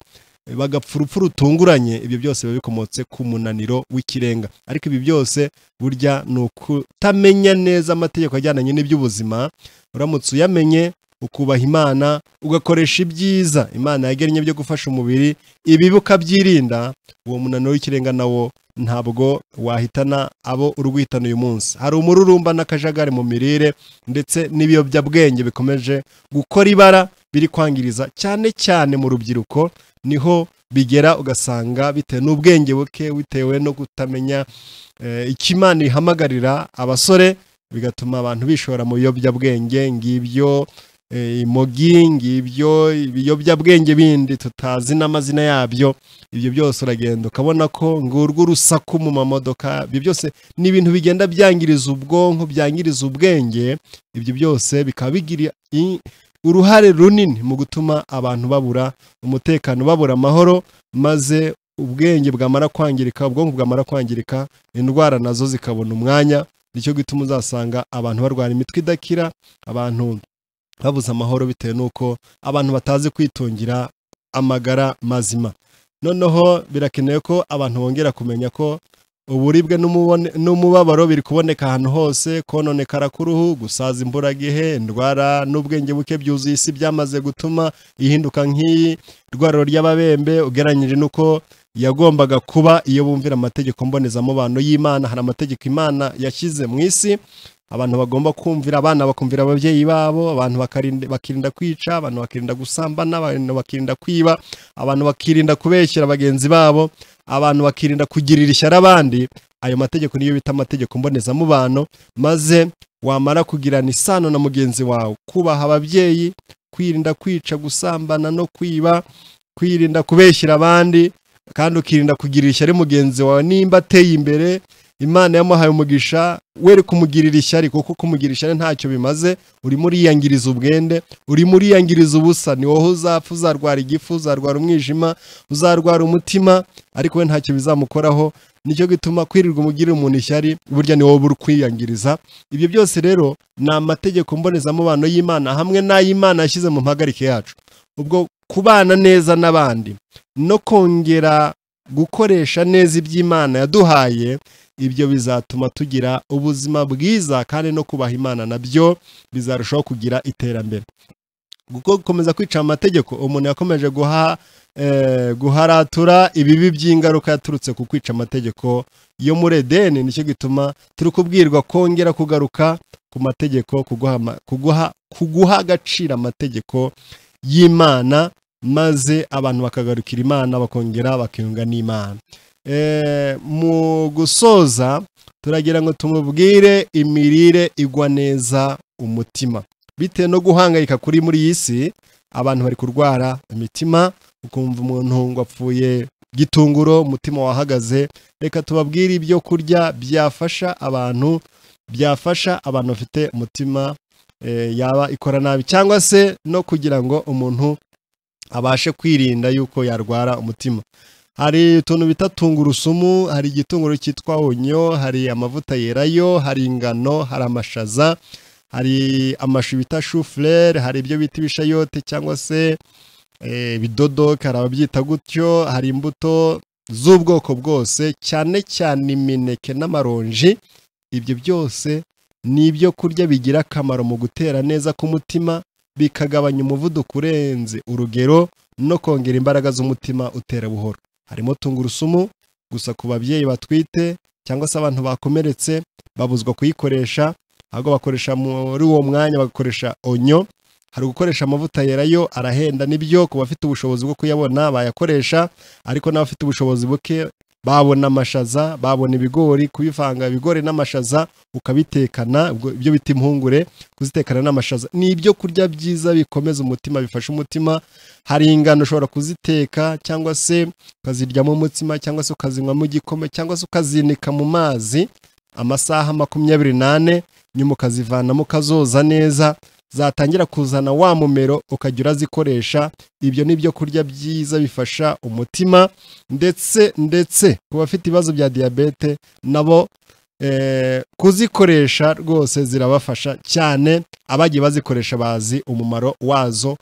bagapfa urupfu rutunguranye ibyo byose biba bikomotse ku munaniro w'ikirenga ariko ibi byose burya ni ukutamenya neza amategeko ajyananye n'iby'ubuzima uramutse uyamenye ukubaha imana ugakoresha ibyiza imana yagennye byo gufasha umubiri ibibi ukabyirinda uwo munaniro w'ikirenga nawo ntabwo wahitana abo uri guhitana uyu munsi hari umururumba n'akajagari mu mirire ndetse n'ibiyobyabwenge bikomeje gukora ibara biri kwangiriza cyane cyane mu rubyiruko niho bigera ugasanga bitewe n'ubwenge buke bitewe no kutamenya eh, icyo imana ihamagarira abasore bigatuma abantu bishora mu biyobyabwenge ngibyo eh, imogi ngibyo ibiyobyabwenge bindi tutazi n'amazina yabyo ibyo byose uragenda ukabona ko ngurwa urusaku mu mamodoka ibyo byose ni ibintu bigenda byangiriza ubwonko byangiriza ubwenge ibyo byose bikaba bigira i- uruhare runini mu gutuma abantu babura umutekano babura amahoro maze ubwenge bwamara kwangirika ubwonko bwamara kwangirika indwara nazo zikabona umwanya nicyo gituma uzasanga abantu barwara imitwe idakira abantu babuze amahoro bitewe n'uko abantu batazi kwitungira amagara mazima noneho birakenewe ko abantu bongera kumenya ko uburibwe n'umubone- n'umubabaro biri kuboneka ahantu hose kononekara k'uruhu gusaza imburagihe indwara n'ubwenge buke byuzuye isi byamaze gutuma ihinduka nk'iyi rwariro ry'ababembe ugereranyije n'uko yagombaga kuba iyo bumvira amategeko mbonezamubano y'imana hari amategeko imana yashyize mu isi abantu bagomba kumvira abana bakumvira ababyeyi babo abantu bakarinda- bakirinda kwica abantu bakirinda gusambana abantu bakirinda kwiba abantu bakirinda kubeshyera bagenzi babo abantu bakirinda kugirira ishyari abandi ayo mategeko niyo bita amategeko mbonezamubano maze wamara kugirana isano na mugenzi wawe kubaha ababyeyi kwirinda kwica gusambana no kwiba kwirinda kubeshyira abandi kandi ukirinda kugirira ishyari mugenzi wawe nimba ateye imbere imana yamuhaye umugisha were kumugirira ishyari kuko kumugirira ishyari ntacyo bimaze urimo uriyangiriza ubwende urimo uriyangiriza ubusa ni wowe uzapfa uzarwara igifu uzarwara umwijima uzarwara umutima ariko we ntacyo bizamukoraho nicyo gituma kwirirwa umugirira umuntu ishyari burya ni wowe uri kwiyangiriza ibyo byose rero ni amategeko mbonezamubano y'imana hamwe n'ay'imana yashyize mu mpagarike yacu ubwo kubana neza n'abandi no kongera gukoresha neza iby'imana yaduhaye ibyo bizatuma tugira ubuzima bwiza kandi no kubaha imana nabyo bizarushaho kugira iterambere kuko gukomeza kwica amategeko umuntu yakomeje guha eh, guharatura ibibi by'ingaruka yaturutse ku kwica amategeko yo muri edeni nicyo gituma turi kubwirwa kongera kugaruka ku mategeko kuguha ama- kuguha- kuguha agaciro amategeko y'imana maze abantu bakagarukira imana bakongera bakiyunga n'imana Eh, mu gusoza turagira ngo tumubwire imirire igwa neza umutima bitewe no guhangayika kuri muri iyi si abantu bari kurwara imitima ukumva umuntu ngo apfuye gitunguro umutima wahagaze reka tubabwire ibyo kurya byafasha abantu byafasha abantu bafite umutima eh, yaba ikora nabi cyangwa se no kugira ngo umuntu abashe kwirinda yuko yarwara umutima hari utuntu bita tungurusumu hari igitunguru cyitwa onyo hari amavuta yerayo hari ingano hari amashaza hari amashu bita shufurere hari ibyo bita ibishayote cyangwa se eh, ibidodoka hari ababyita gutyo hari imbuto z'ubwoko bwose cyane cyane imineke n'amaronji ibyo byose ni ibyo kurya bigira akamaro mu gutera neza k'umutima bikagabanya umuvuduko urenze urugero no kongera imbaraga z'umutima utera buhoro harimo tungurusumu gusa ku babyeyi batwite cyangwa se abantu bakomeretse babuzwa kuyikoresha ahubwo bakoresha muri uwo mwanya bagakoresha onyo hari ugukoresha amavuta yerayo arahenda nibyo ku bafite ubushobozi bwo kuyabona bayakoresha ariko n'abafite ubushobozi buke babona amashaza babona ibigori kubivanga ibigori n'amashaza ukabitekana ubwo- ibyo bita impungure kuzitekana n'amashaza ni ibyo kurya byiza bikomeza umutima bifasha umutima hari ingano ushobora kuziteka cyangwa se ukaziryamo umutsima cyangwa se ukazinywamo igikoma cyangwa se ukazinika mu mazi amasaha makumyabiri n'ane nyuma ukazivanamo ukazoza neza zatangira kuzana wa mumero ukajya urazikoresha ibyo ni ibyo kurya byiza bifasha umutima ndetse ndetse ku bafite ibibazo bya diyabete nabo eh, kuzikoresha rwose zirabafasha cyane abagiye bazikoresha bazi umumaro wazo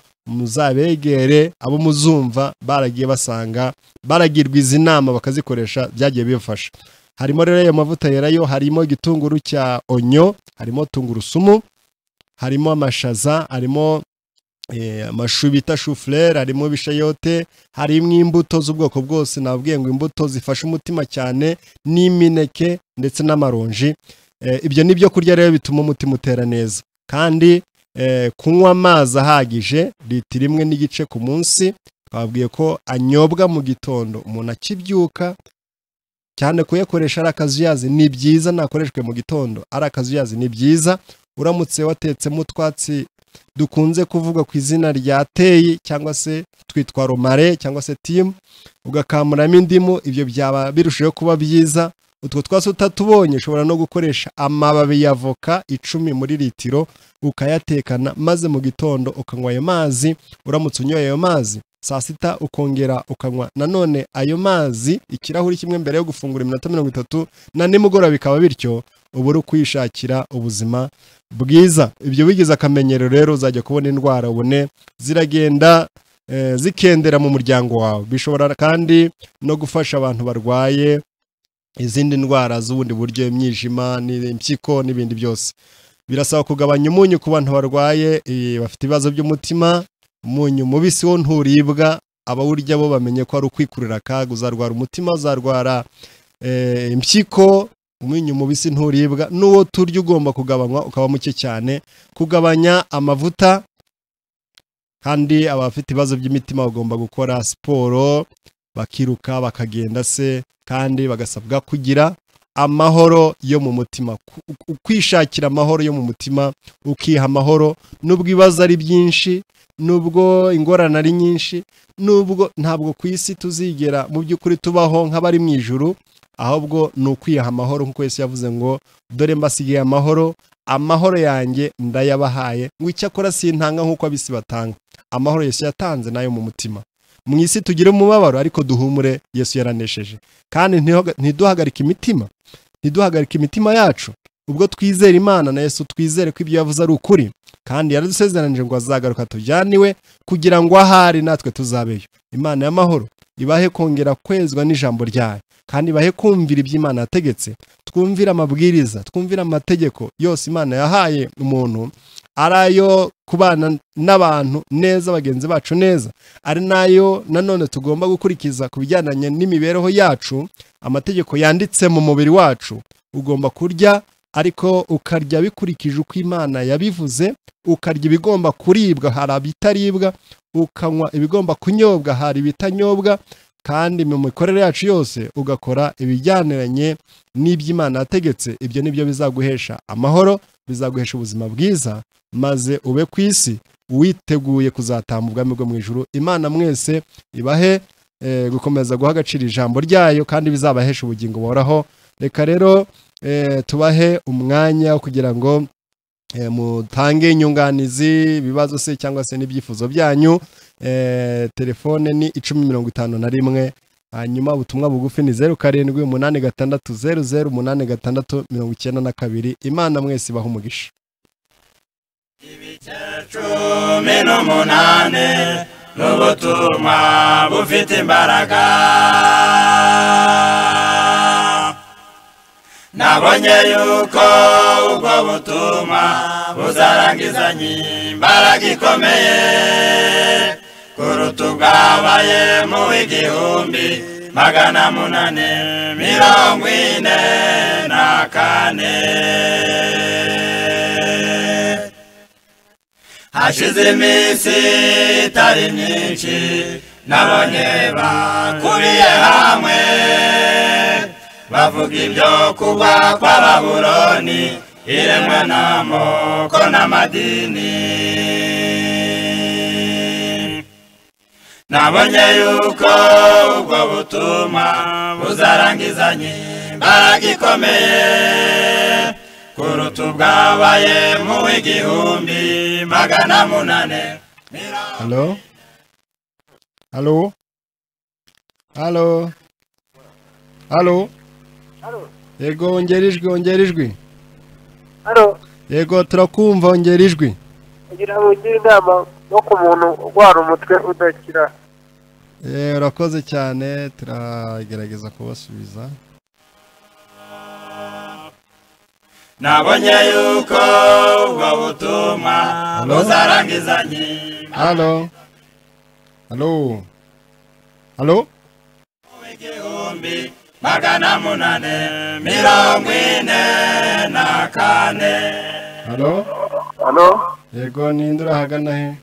muzabegere abo muzumva baragiye basanga baragirwa izi nama bakazikoresha byagiye bibafasha harimo rero ayo mavuta yerayo harimo igitunguru cya onyo harimo tungurusumu harimo amashaza harimo eh, amashu bita shufurere harimo ibishayote harimo imbuto z'ubwoko bwose nabwiye ngo imbuto zifasha umutima cyane n'imineke ndetse n'amaronji Eh, ibyo ni byo kurya rero bituma umutima utera neza kandi eh, kunywa amazi ahagije litiro imwe n'igice ku munsi twabwiye ko anyobwa mu gitondo umuntu akibyuka cyane kuyakoresha ari akazuyazi ni byiza nakoreshwe mu gitondo ari akazuyazi ni byiza uramutse watetsemo utwatsi dukunze kuvuga ku izina rya teyi cyangwa se twitwa romare cyangwa se timu ugakamuramo indimu ibyo byaba birushaho kuba byiza utwo twatsi utatubonye ushobora no gukoresha amababi ya voka icumi muri litiro ukayatekana maze mu gitondo ukanywa ayo mazi uramutse unyoye ayo mazi saa sita ukongera ukanywa nanone ayo mazi ikirahuri kimwe mbere yo gufungura iminota mirongo itatu na nimugoroba bikaba bityo uba uri kwishakira ubuzima bwiza ibyo bigize akamenyero rero uzajya kubona indwara ubone ziragenda eh, zikendera mu muryango wawe bishobora kandi no gufasha abantu barwaye izindi ndwara z'ubundi buryo imyijima ni- impyiko n'ibindi byose birasaba kugabanya umunyu ku bantu barwaye eh, bafite ibibazo by'umutima umunyu mubisi wo nturibwa abawurya bo bamenye ko ari ukwikurura akaga uzarwara umutima uzarwara eh, impyiko umunyu mubisi nturibwa n'uwo turya ugomba kugabanywa ukaba muke cyane kugabanya amavuta kandi abafite ibibazo by'imitima bagomba gukora siporo bakiruka bakagenda se kandi bagasabwa kugira amahoro yo mu mutima Ku- ku- kwishakira amahoro yo mu mutima ukiha amahoro nubwo ibibazo ari byinshi nubwo ingorane ari nyinshi nubwo ntabwo ku isi tuzigera mu by'ukuri tubaho nk'abari mu ijuru ahubwo ni ukwiha amahoro nk'uko Yesu yavuze ngo dore mbasigiye amahoro amahoro yanjye ndayabahaye ngo icyakora sintanga nk'uko abisi batanga amahoro Yesu yatanze nayo mu mutima mu isi tugire umubabaro ariko duhumure Yesu yaranesheje kandi ntihoga- ntiduhagarike imitima ntiduhagarike imitima yacu ubwo twizera Imana na Yesu twizere ko ibyo yavuze ari ukuri kandi yaradusezeranije ngo azagaruka tujyane iwe kugira ngo ahari natwe tuzabeyo Imana y'amahoro ibahe kongera kwezwa n'ijambo ryayo kandi bahe kumvira ibyo Imana yategetse twumvire amabwiriza twumvire amategeko yose Imana yahaye umuntu ari ayo kubana n'abantu neza bagenzi bacu neza ari nayo nanone tugomba gukurikiza ku bijyanye n'imibereho yacu amategeko yanditse mu mubiri wacu ugomba kurya ariko ukarya bikurikije uko Imana yabivuze ukarya ibigomba kuribwa hari ibitaribwa ukanywa ibigomba kunyobwa hari ibitanyobwa kandi mu mikorere yacu yose ugakora ibijyaniranye n'iby'imana yategetse ibyo ni byo bizaguhesha amahoro bizaguhesha ubuzima bwiza maze ube ku isi witeguye kuzatamba ubwami bwo mu ijuru imana mwese ibahe eh, gukomeza guha agaciro ijambo ryayo kandi bizabahesha ubugingo buhoraho reka rero eh, tubahe umwanya wo kugira ngo eh, mutange inyunganizi ibibazo se cyangwa se n'ibyifuzo byanyu eh, telefone ni icumi mirongo itanu na rimwe hanyuma ubutumwa bugufi ni zeru karindwi umunani gatandatu zeru zeru umunani gatandatu mirongo icyenda na kabiri imana mwese ibaha umugisha cumi n'umunani n'ubutumwa bufite imbaraga nabonye yuko ubwo butumwa buzarangizanye imbaraga ikomeye kuruta ubwabaye mu igihumbi magana munani mirongo ine na kane hashize iminsi itari myinshi nabonye bakuriye hamwe bavuga ibyo kuba kwa baburoni iremwa n'amoko n'amadini nabonye yuko ubwo butumwa buzarangizanye imbaraga ikomeye kuruta ubwabaye mu igihumbi magana munane halo halo halo halo Halo. yego ongera ijwi ongera ijwi Halo. yego turakumva ongera ijwi Kugira ngo ugire inama no ku muntu urwara umutwe udakira. Eh, urakoze cyane turagerageza kubasubiza nabonye yuko ubwo butumwa Halo? buzarangizanye halo halo halo igihumbi magana munane mirongo ine na kane halo Hano? yego ninde urahagana he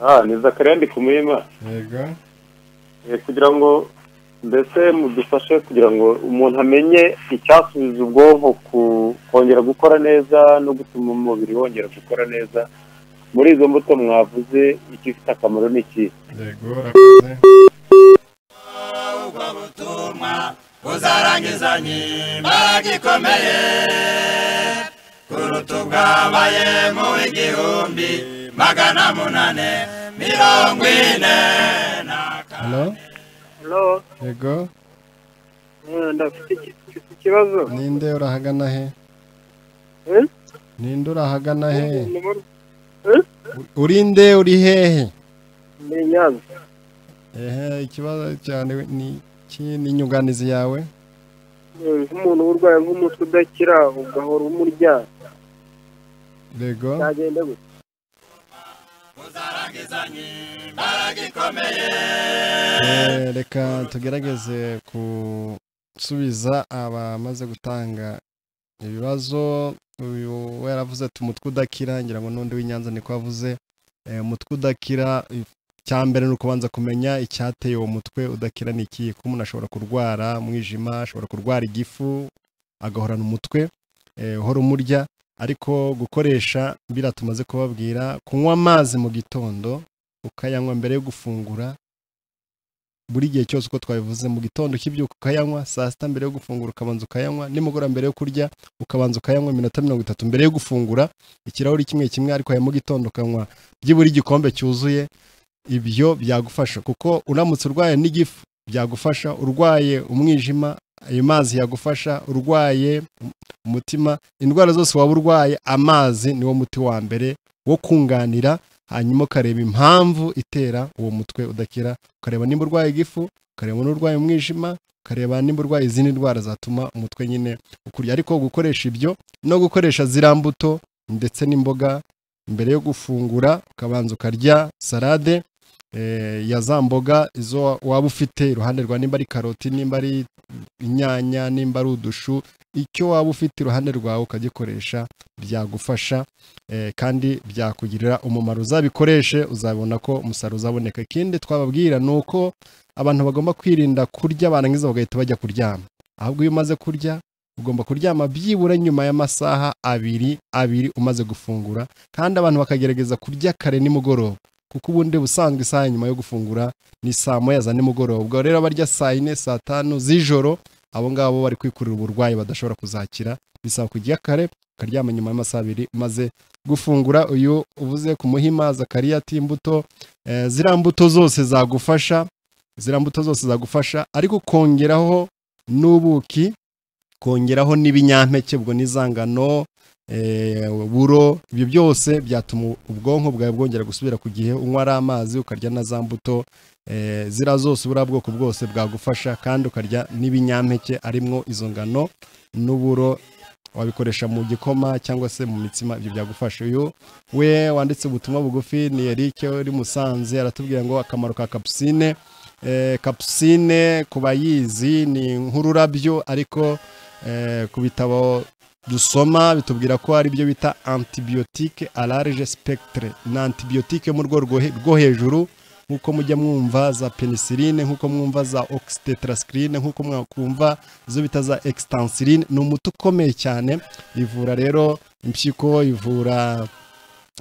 Ah, ni Zakariya ndi ku murima. yego Eh, kugira ngo mbese mudufashe kugira ngo umuntu amenye icyasubiza ubwonko ku- kongera gukora neza no gutuma umubiri wongera gukora neza muri izo mbuto mwavuze igifite akamaro ni iki yego urakoze ubwo butumwa buzarangizanye imbaraga ikomeye kuruta ubwabaye mu igihumbi magana munane mirongo ine na kane halo Halo. yego Eh, Ndafite iki- mfite ikibazo. ninde urahagana he Eh? ninde urahagana he Numero- urinde uri hehe Ni Nyanza. ehe ikibazo cyane ni iki ni inyunganizi yawe Eh, Nk'umuntu urwaye nk'umutwe udakira ugahora umurya. yego Byagenda gute? buzarangizanye imbaraga ikomeye Eh, reka tugerageze gusubiza abamaze gutanga ibibazo uyu we yaravuze ati umutwe udakira ngira ngo n'undi w'inyanza niko avuze Eh, umutwe udakira icya mbere ni ukubanza kumenya icyateye uwo mutwe udakira ni ikihe kuko umuntu ashobora kurwara umwijima ashobora kurwara igifu agahorana umutwe eh, uhora umurya ariko gukoresha biriya tumaze kubabwira kunywa amazi mu gitondo ukayanywa mbere yo gufungura buri gihe cyose uko twabivuze mu gitondo ukibyuka ukayanywa saa sita mbere yo gufungura ukabanza ukayanywa nimugoroba mbere yo kurya ukabanza ukayanywa iminota mirongo itatu mbere yo gufungura ikirahuri kimwe kimwe ariko aya mu gitondo ukanywa byibura igikombe cyuzuye ibyo byagufasha kuko uramutse urwaye n'igifu byagufasha urwaye umwijima ayo mazi yagufasha urwaye um- umutima indwara zose waba urwaye amazi niwo muti wa mbere wo kunganira hanyuma ukareba impamvu itera uwo mutwe udakira ukareba nimba urwaye igifu ukareba n'urwaye umwijima ukareba nimba urwaye izindi ndwara zatuma umutwe nyine ukurya ariko gukoresha ibyo no gukoresha ziriya mbuto ndetse n'imboga mbere yo gufungura ukabanza ukarya salade eh, ya za mboga izo wa- waba ufite iruhande rwa nimba ari karoti nimba ari inyanya nimba ari udushu icyo waba ufite iruhande rwawe ukagikoresha byagufasha eh, kandi byakugirira umumaro uzabikoreshe uzabona ko umusaruro uzaboneka ikindi twababwira ni uko abantu bagomba kwirinda kurya barangiza bagahita bajya kuryama ahubwo iyo umaze kurya ugomba kuryama byibura nyuma y'amasaha abiri abiri umaze gufungura kandi abantu bakagerageza kurya kare nimugoroba kuko ubundi busanzwe isaha nyuma yo gufungura ni saa moya za nimugoroba ubwo rero abarya saa yine saa tanu z'ijoro abo ngabo bari kwikurira uburwayi badashobora kuzakira bisaba kujya kare ukaryama nyuma y'amasaha abiri umaze gufungura uyu uvuze ku muhima zakariya ati imbuto eh, ziriya mbuto zose zagufasha ziriya mbuto zose zagufasha ariko ukongeraho n'ubuki kongeraho n'ibinyampeke ubwo n'izangano eh, buro ibyo byose byatuma ubwonko bwawe bwongera gusubira ku gihe unywa ari amazi ukarya na za mbuto eh, zira zose buriya bwoko bwose bwagufasha kandi ukarya n'ibinyampeke arimwo izo ngano n'uburo wabikoresha mu gikoma cyangwa se mu mitsima ibyo byagufasha uyu we wanditse ubutumwa bugufi ni Eric uri Musanze aratubwira ngo akamaro ka kapusine eh, kapusine ku bayizi ni nk'ururabyo ariko eh, ku bitabo dusoma bitubwira ko ari byo bita antibiyotike alarije spectre ni antibiyotike mu rwego rwo- rwo hejuru nk'uko mujya mwumva za penicilline nk'uko mwumva za oxytetracycline nk'uko mwakumva izo bita za extansiline ni umuti ukomeye cyane ivura rero impyiko ivura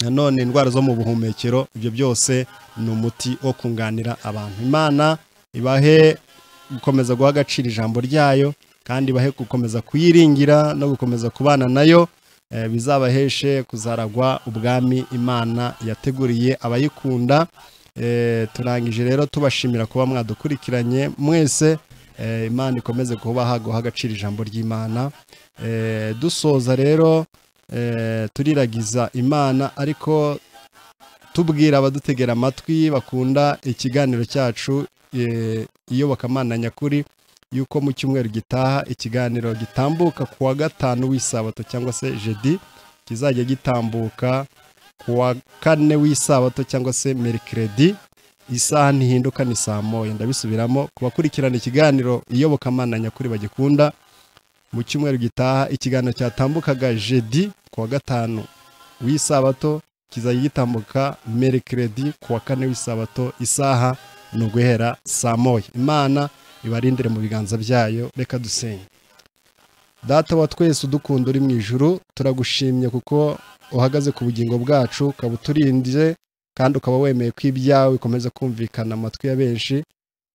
nanone indwara zo mu buhumekero ibyo byose ni umuti wo kunganira abantu imana ibahe gukomeza guha agaciro ijambo ryayo kandi ibahe gukomeza kuyiringira no gukomeza kubana nayo eh, bizabaheshe kuzaragwa ubwami imana yateguriye abayikunda Eh, turangije rero tubashimira kuba mwadukurikiranye mwese eh, imana ikomeze kubaha guha agaciro ijambo ry'imana Eh, dusoza rero eh, turiragiza imana ariko tubwira abadutegera amatwi bakunda ikiganiro cyacu eh, iyobokamana nyakuri yuko mu cyumweru gitaha ikiganiro gitambuka ku wa gatanu w'isabato cyangwa se jedi kizajya gitambuka ku wa kane w'isabato cyangwa se merikiredi isaha ntihinduka ni saa moya ndabisubiramo ku bakurikirana ikiganiro iyobokamana nyakuri bagikunda mu cyumweru gitaha ikiganiro cyatambukaga jedi ku wa gatanu w'isabato kizajya gitambuka merikiredi ku wa kane w'isabato isaha ni uguhera saa moya imana ibarindire mu biganza byayo reka dusenge data wa twese udukunda uri mu ijuru turagushimye kuko uhagaze ku bugingo bwacu ukaba uturinze kandi ukaba wemeye ko ibyawe bikomeza kumvikana amatwi ya benshi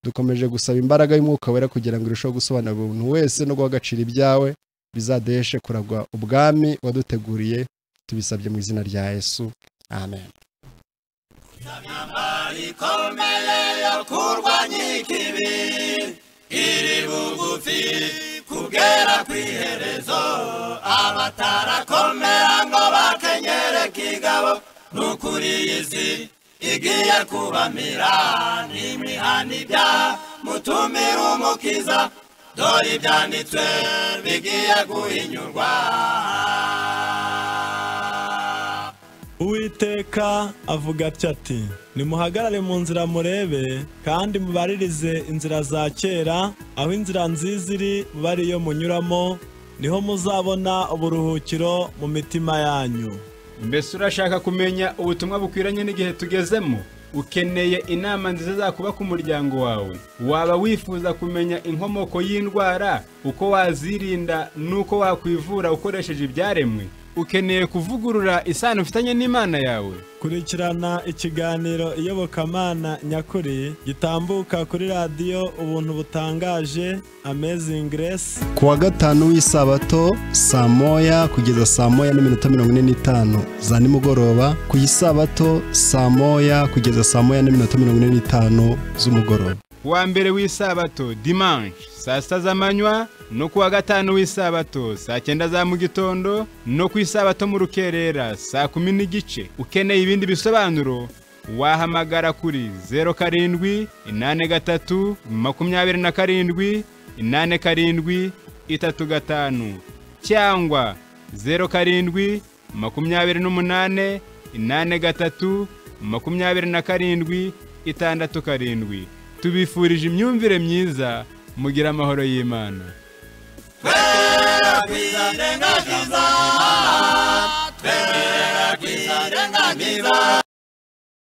dukomeje gusaba imbaraga y'umwuka wera kugira ngo irusheho gusobanurira umuntu wese no guha agaciro ibyawe bizadeheshe kuragwa ubwami waduteguriye tubisabye mu izina rya yesu amen ikomeye yo kurwanya ikibi iri bugufi kugera ku iherezo abatarakomera ngo bakenyere kigabo n'ukuri izi igiye kubamira n'imihana ibyaha mutumira umukiza dore ibyanditswe bigiye guhinyurwa uwiteka avuga atya ati nimuhagarare mu nzira murebe kandi mubaririze inzira za kera aho inzira nziza iri muba ariyo munyuramo niho muzabona uburuhukiro mu mitima yanyu mbese urashaka kumenya ubutumwa bukwiranye n'igihe tugezemo ukeneye inama nziza zakuba ku muryango wawe waba wifuza kumenya inkomoko y'indwara uko wazirinda n'uko wakwivura ukoresheje ibyaremwe ukeneye kuvugurura isano ufitanye n'imana yawe kurikirana ikiganiro iyobokamana nyakuri gitambuka kuri radiyo ubuntu butangaje Amazing Grace ku wa gatanu w'isabato saa moya kugeza saa moya n'iminota mirongo ine n'itanu za nimugoroba ku isabato saa moya kugeza saa moya n'iminota mirongo ine n'itanu z'umugoroba wa mbere w'isabato dimanche saa sita z'amanywa no ku wa gatanu w'isabato saa cyenda za mu gitondo no ku isabato mu rukerera saa kumi n'igice ukeneye ibindi bisobanuro wahamagara kuri zeru karindwi inani gatatu makumyabiri na karindwi inani karindwi itatu gatanu cyangwa zeru karindwi makumyabiri n'umunane inani gatatu makumyabiri na karindwi itandatu karindwi tubifurije imyumvire myiza mugira amahoro y'imana Twe twirengagiza twirengagiza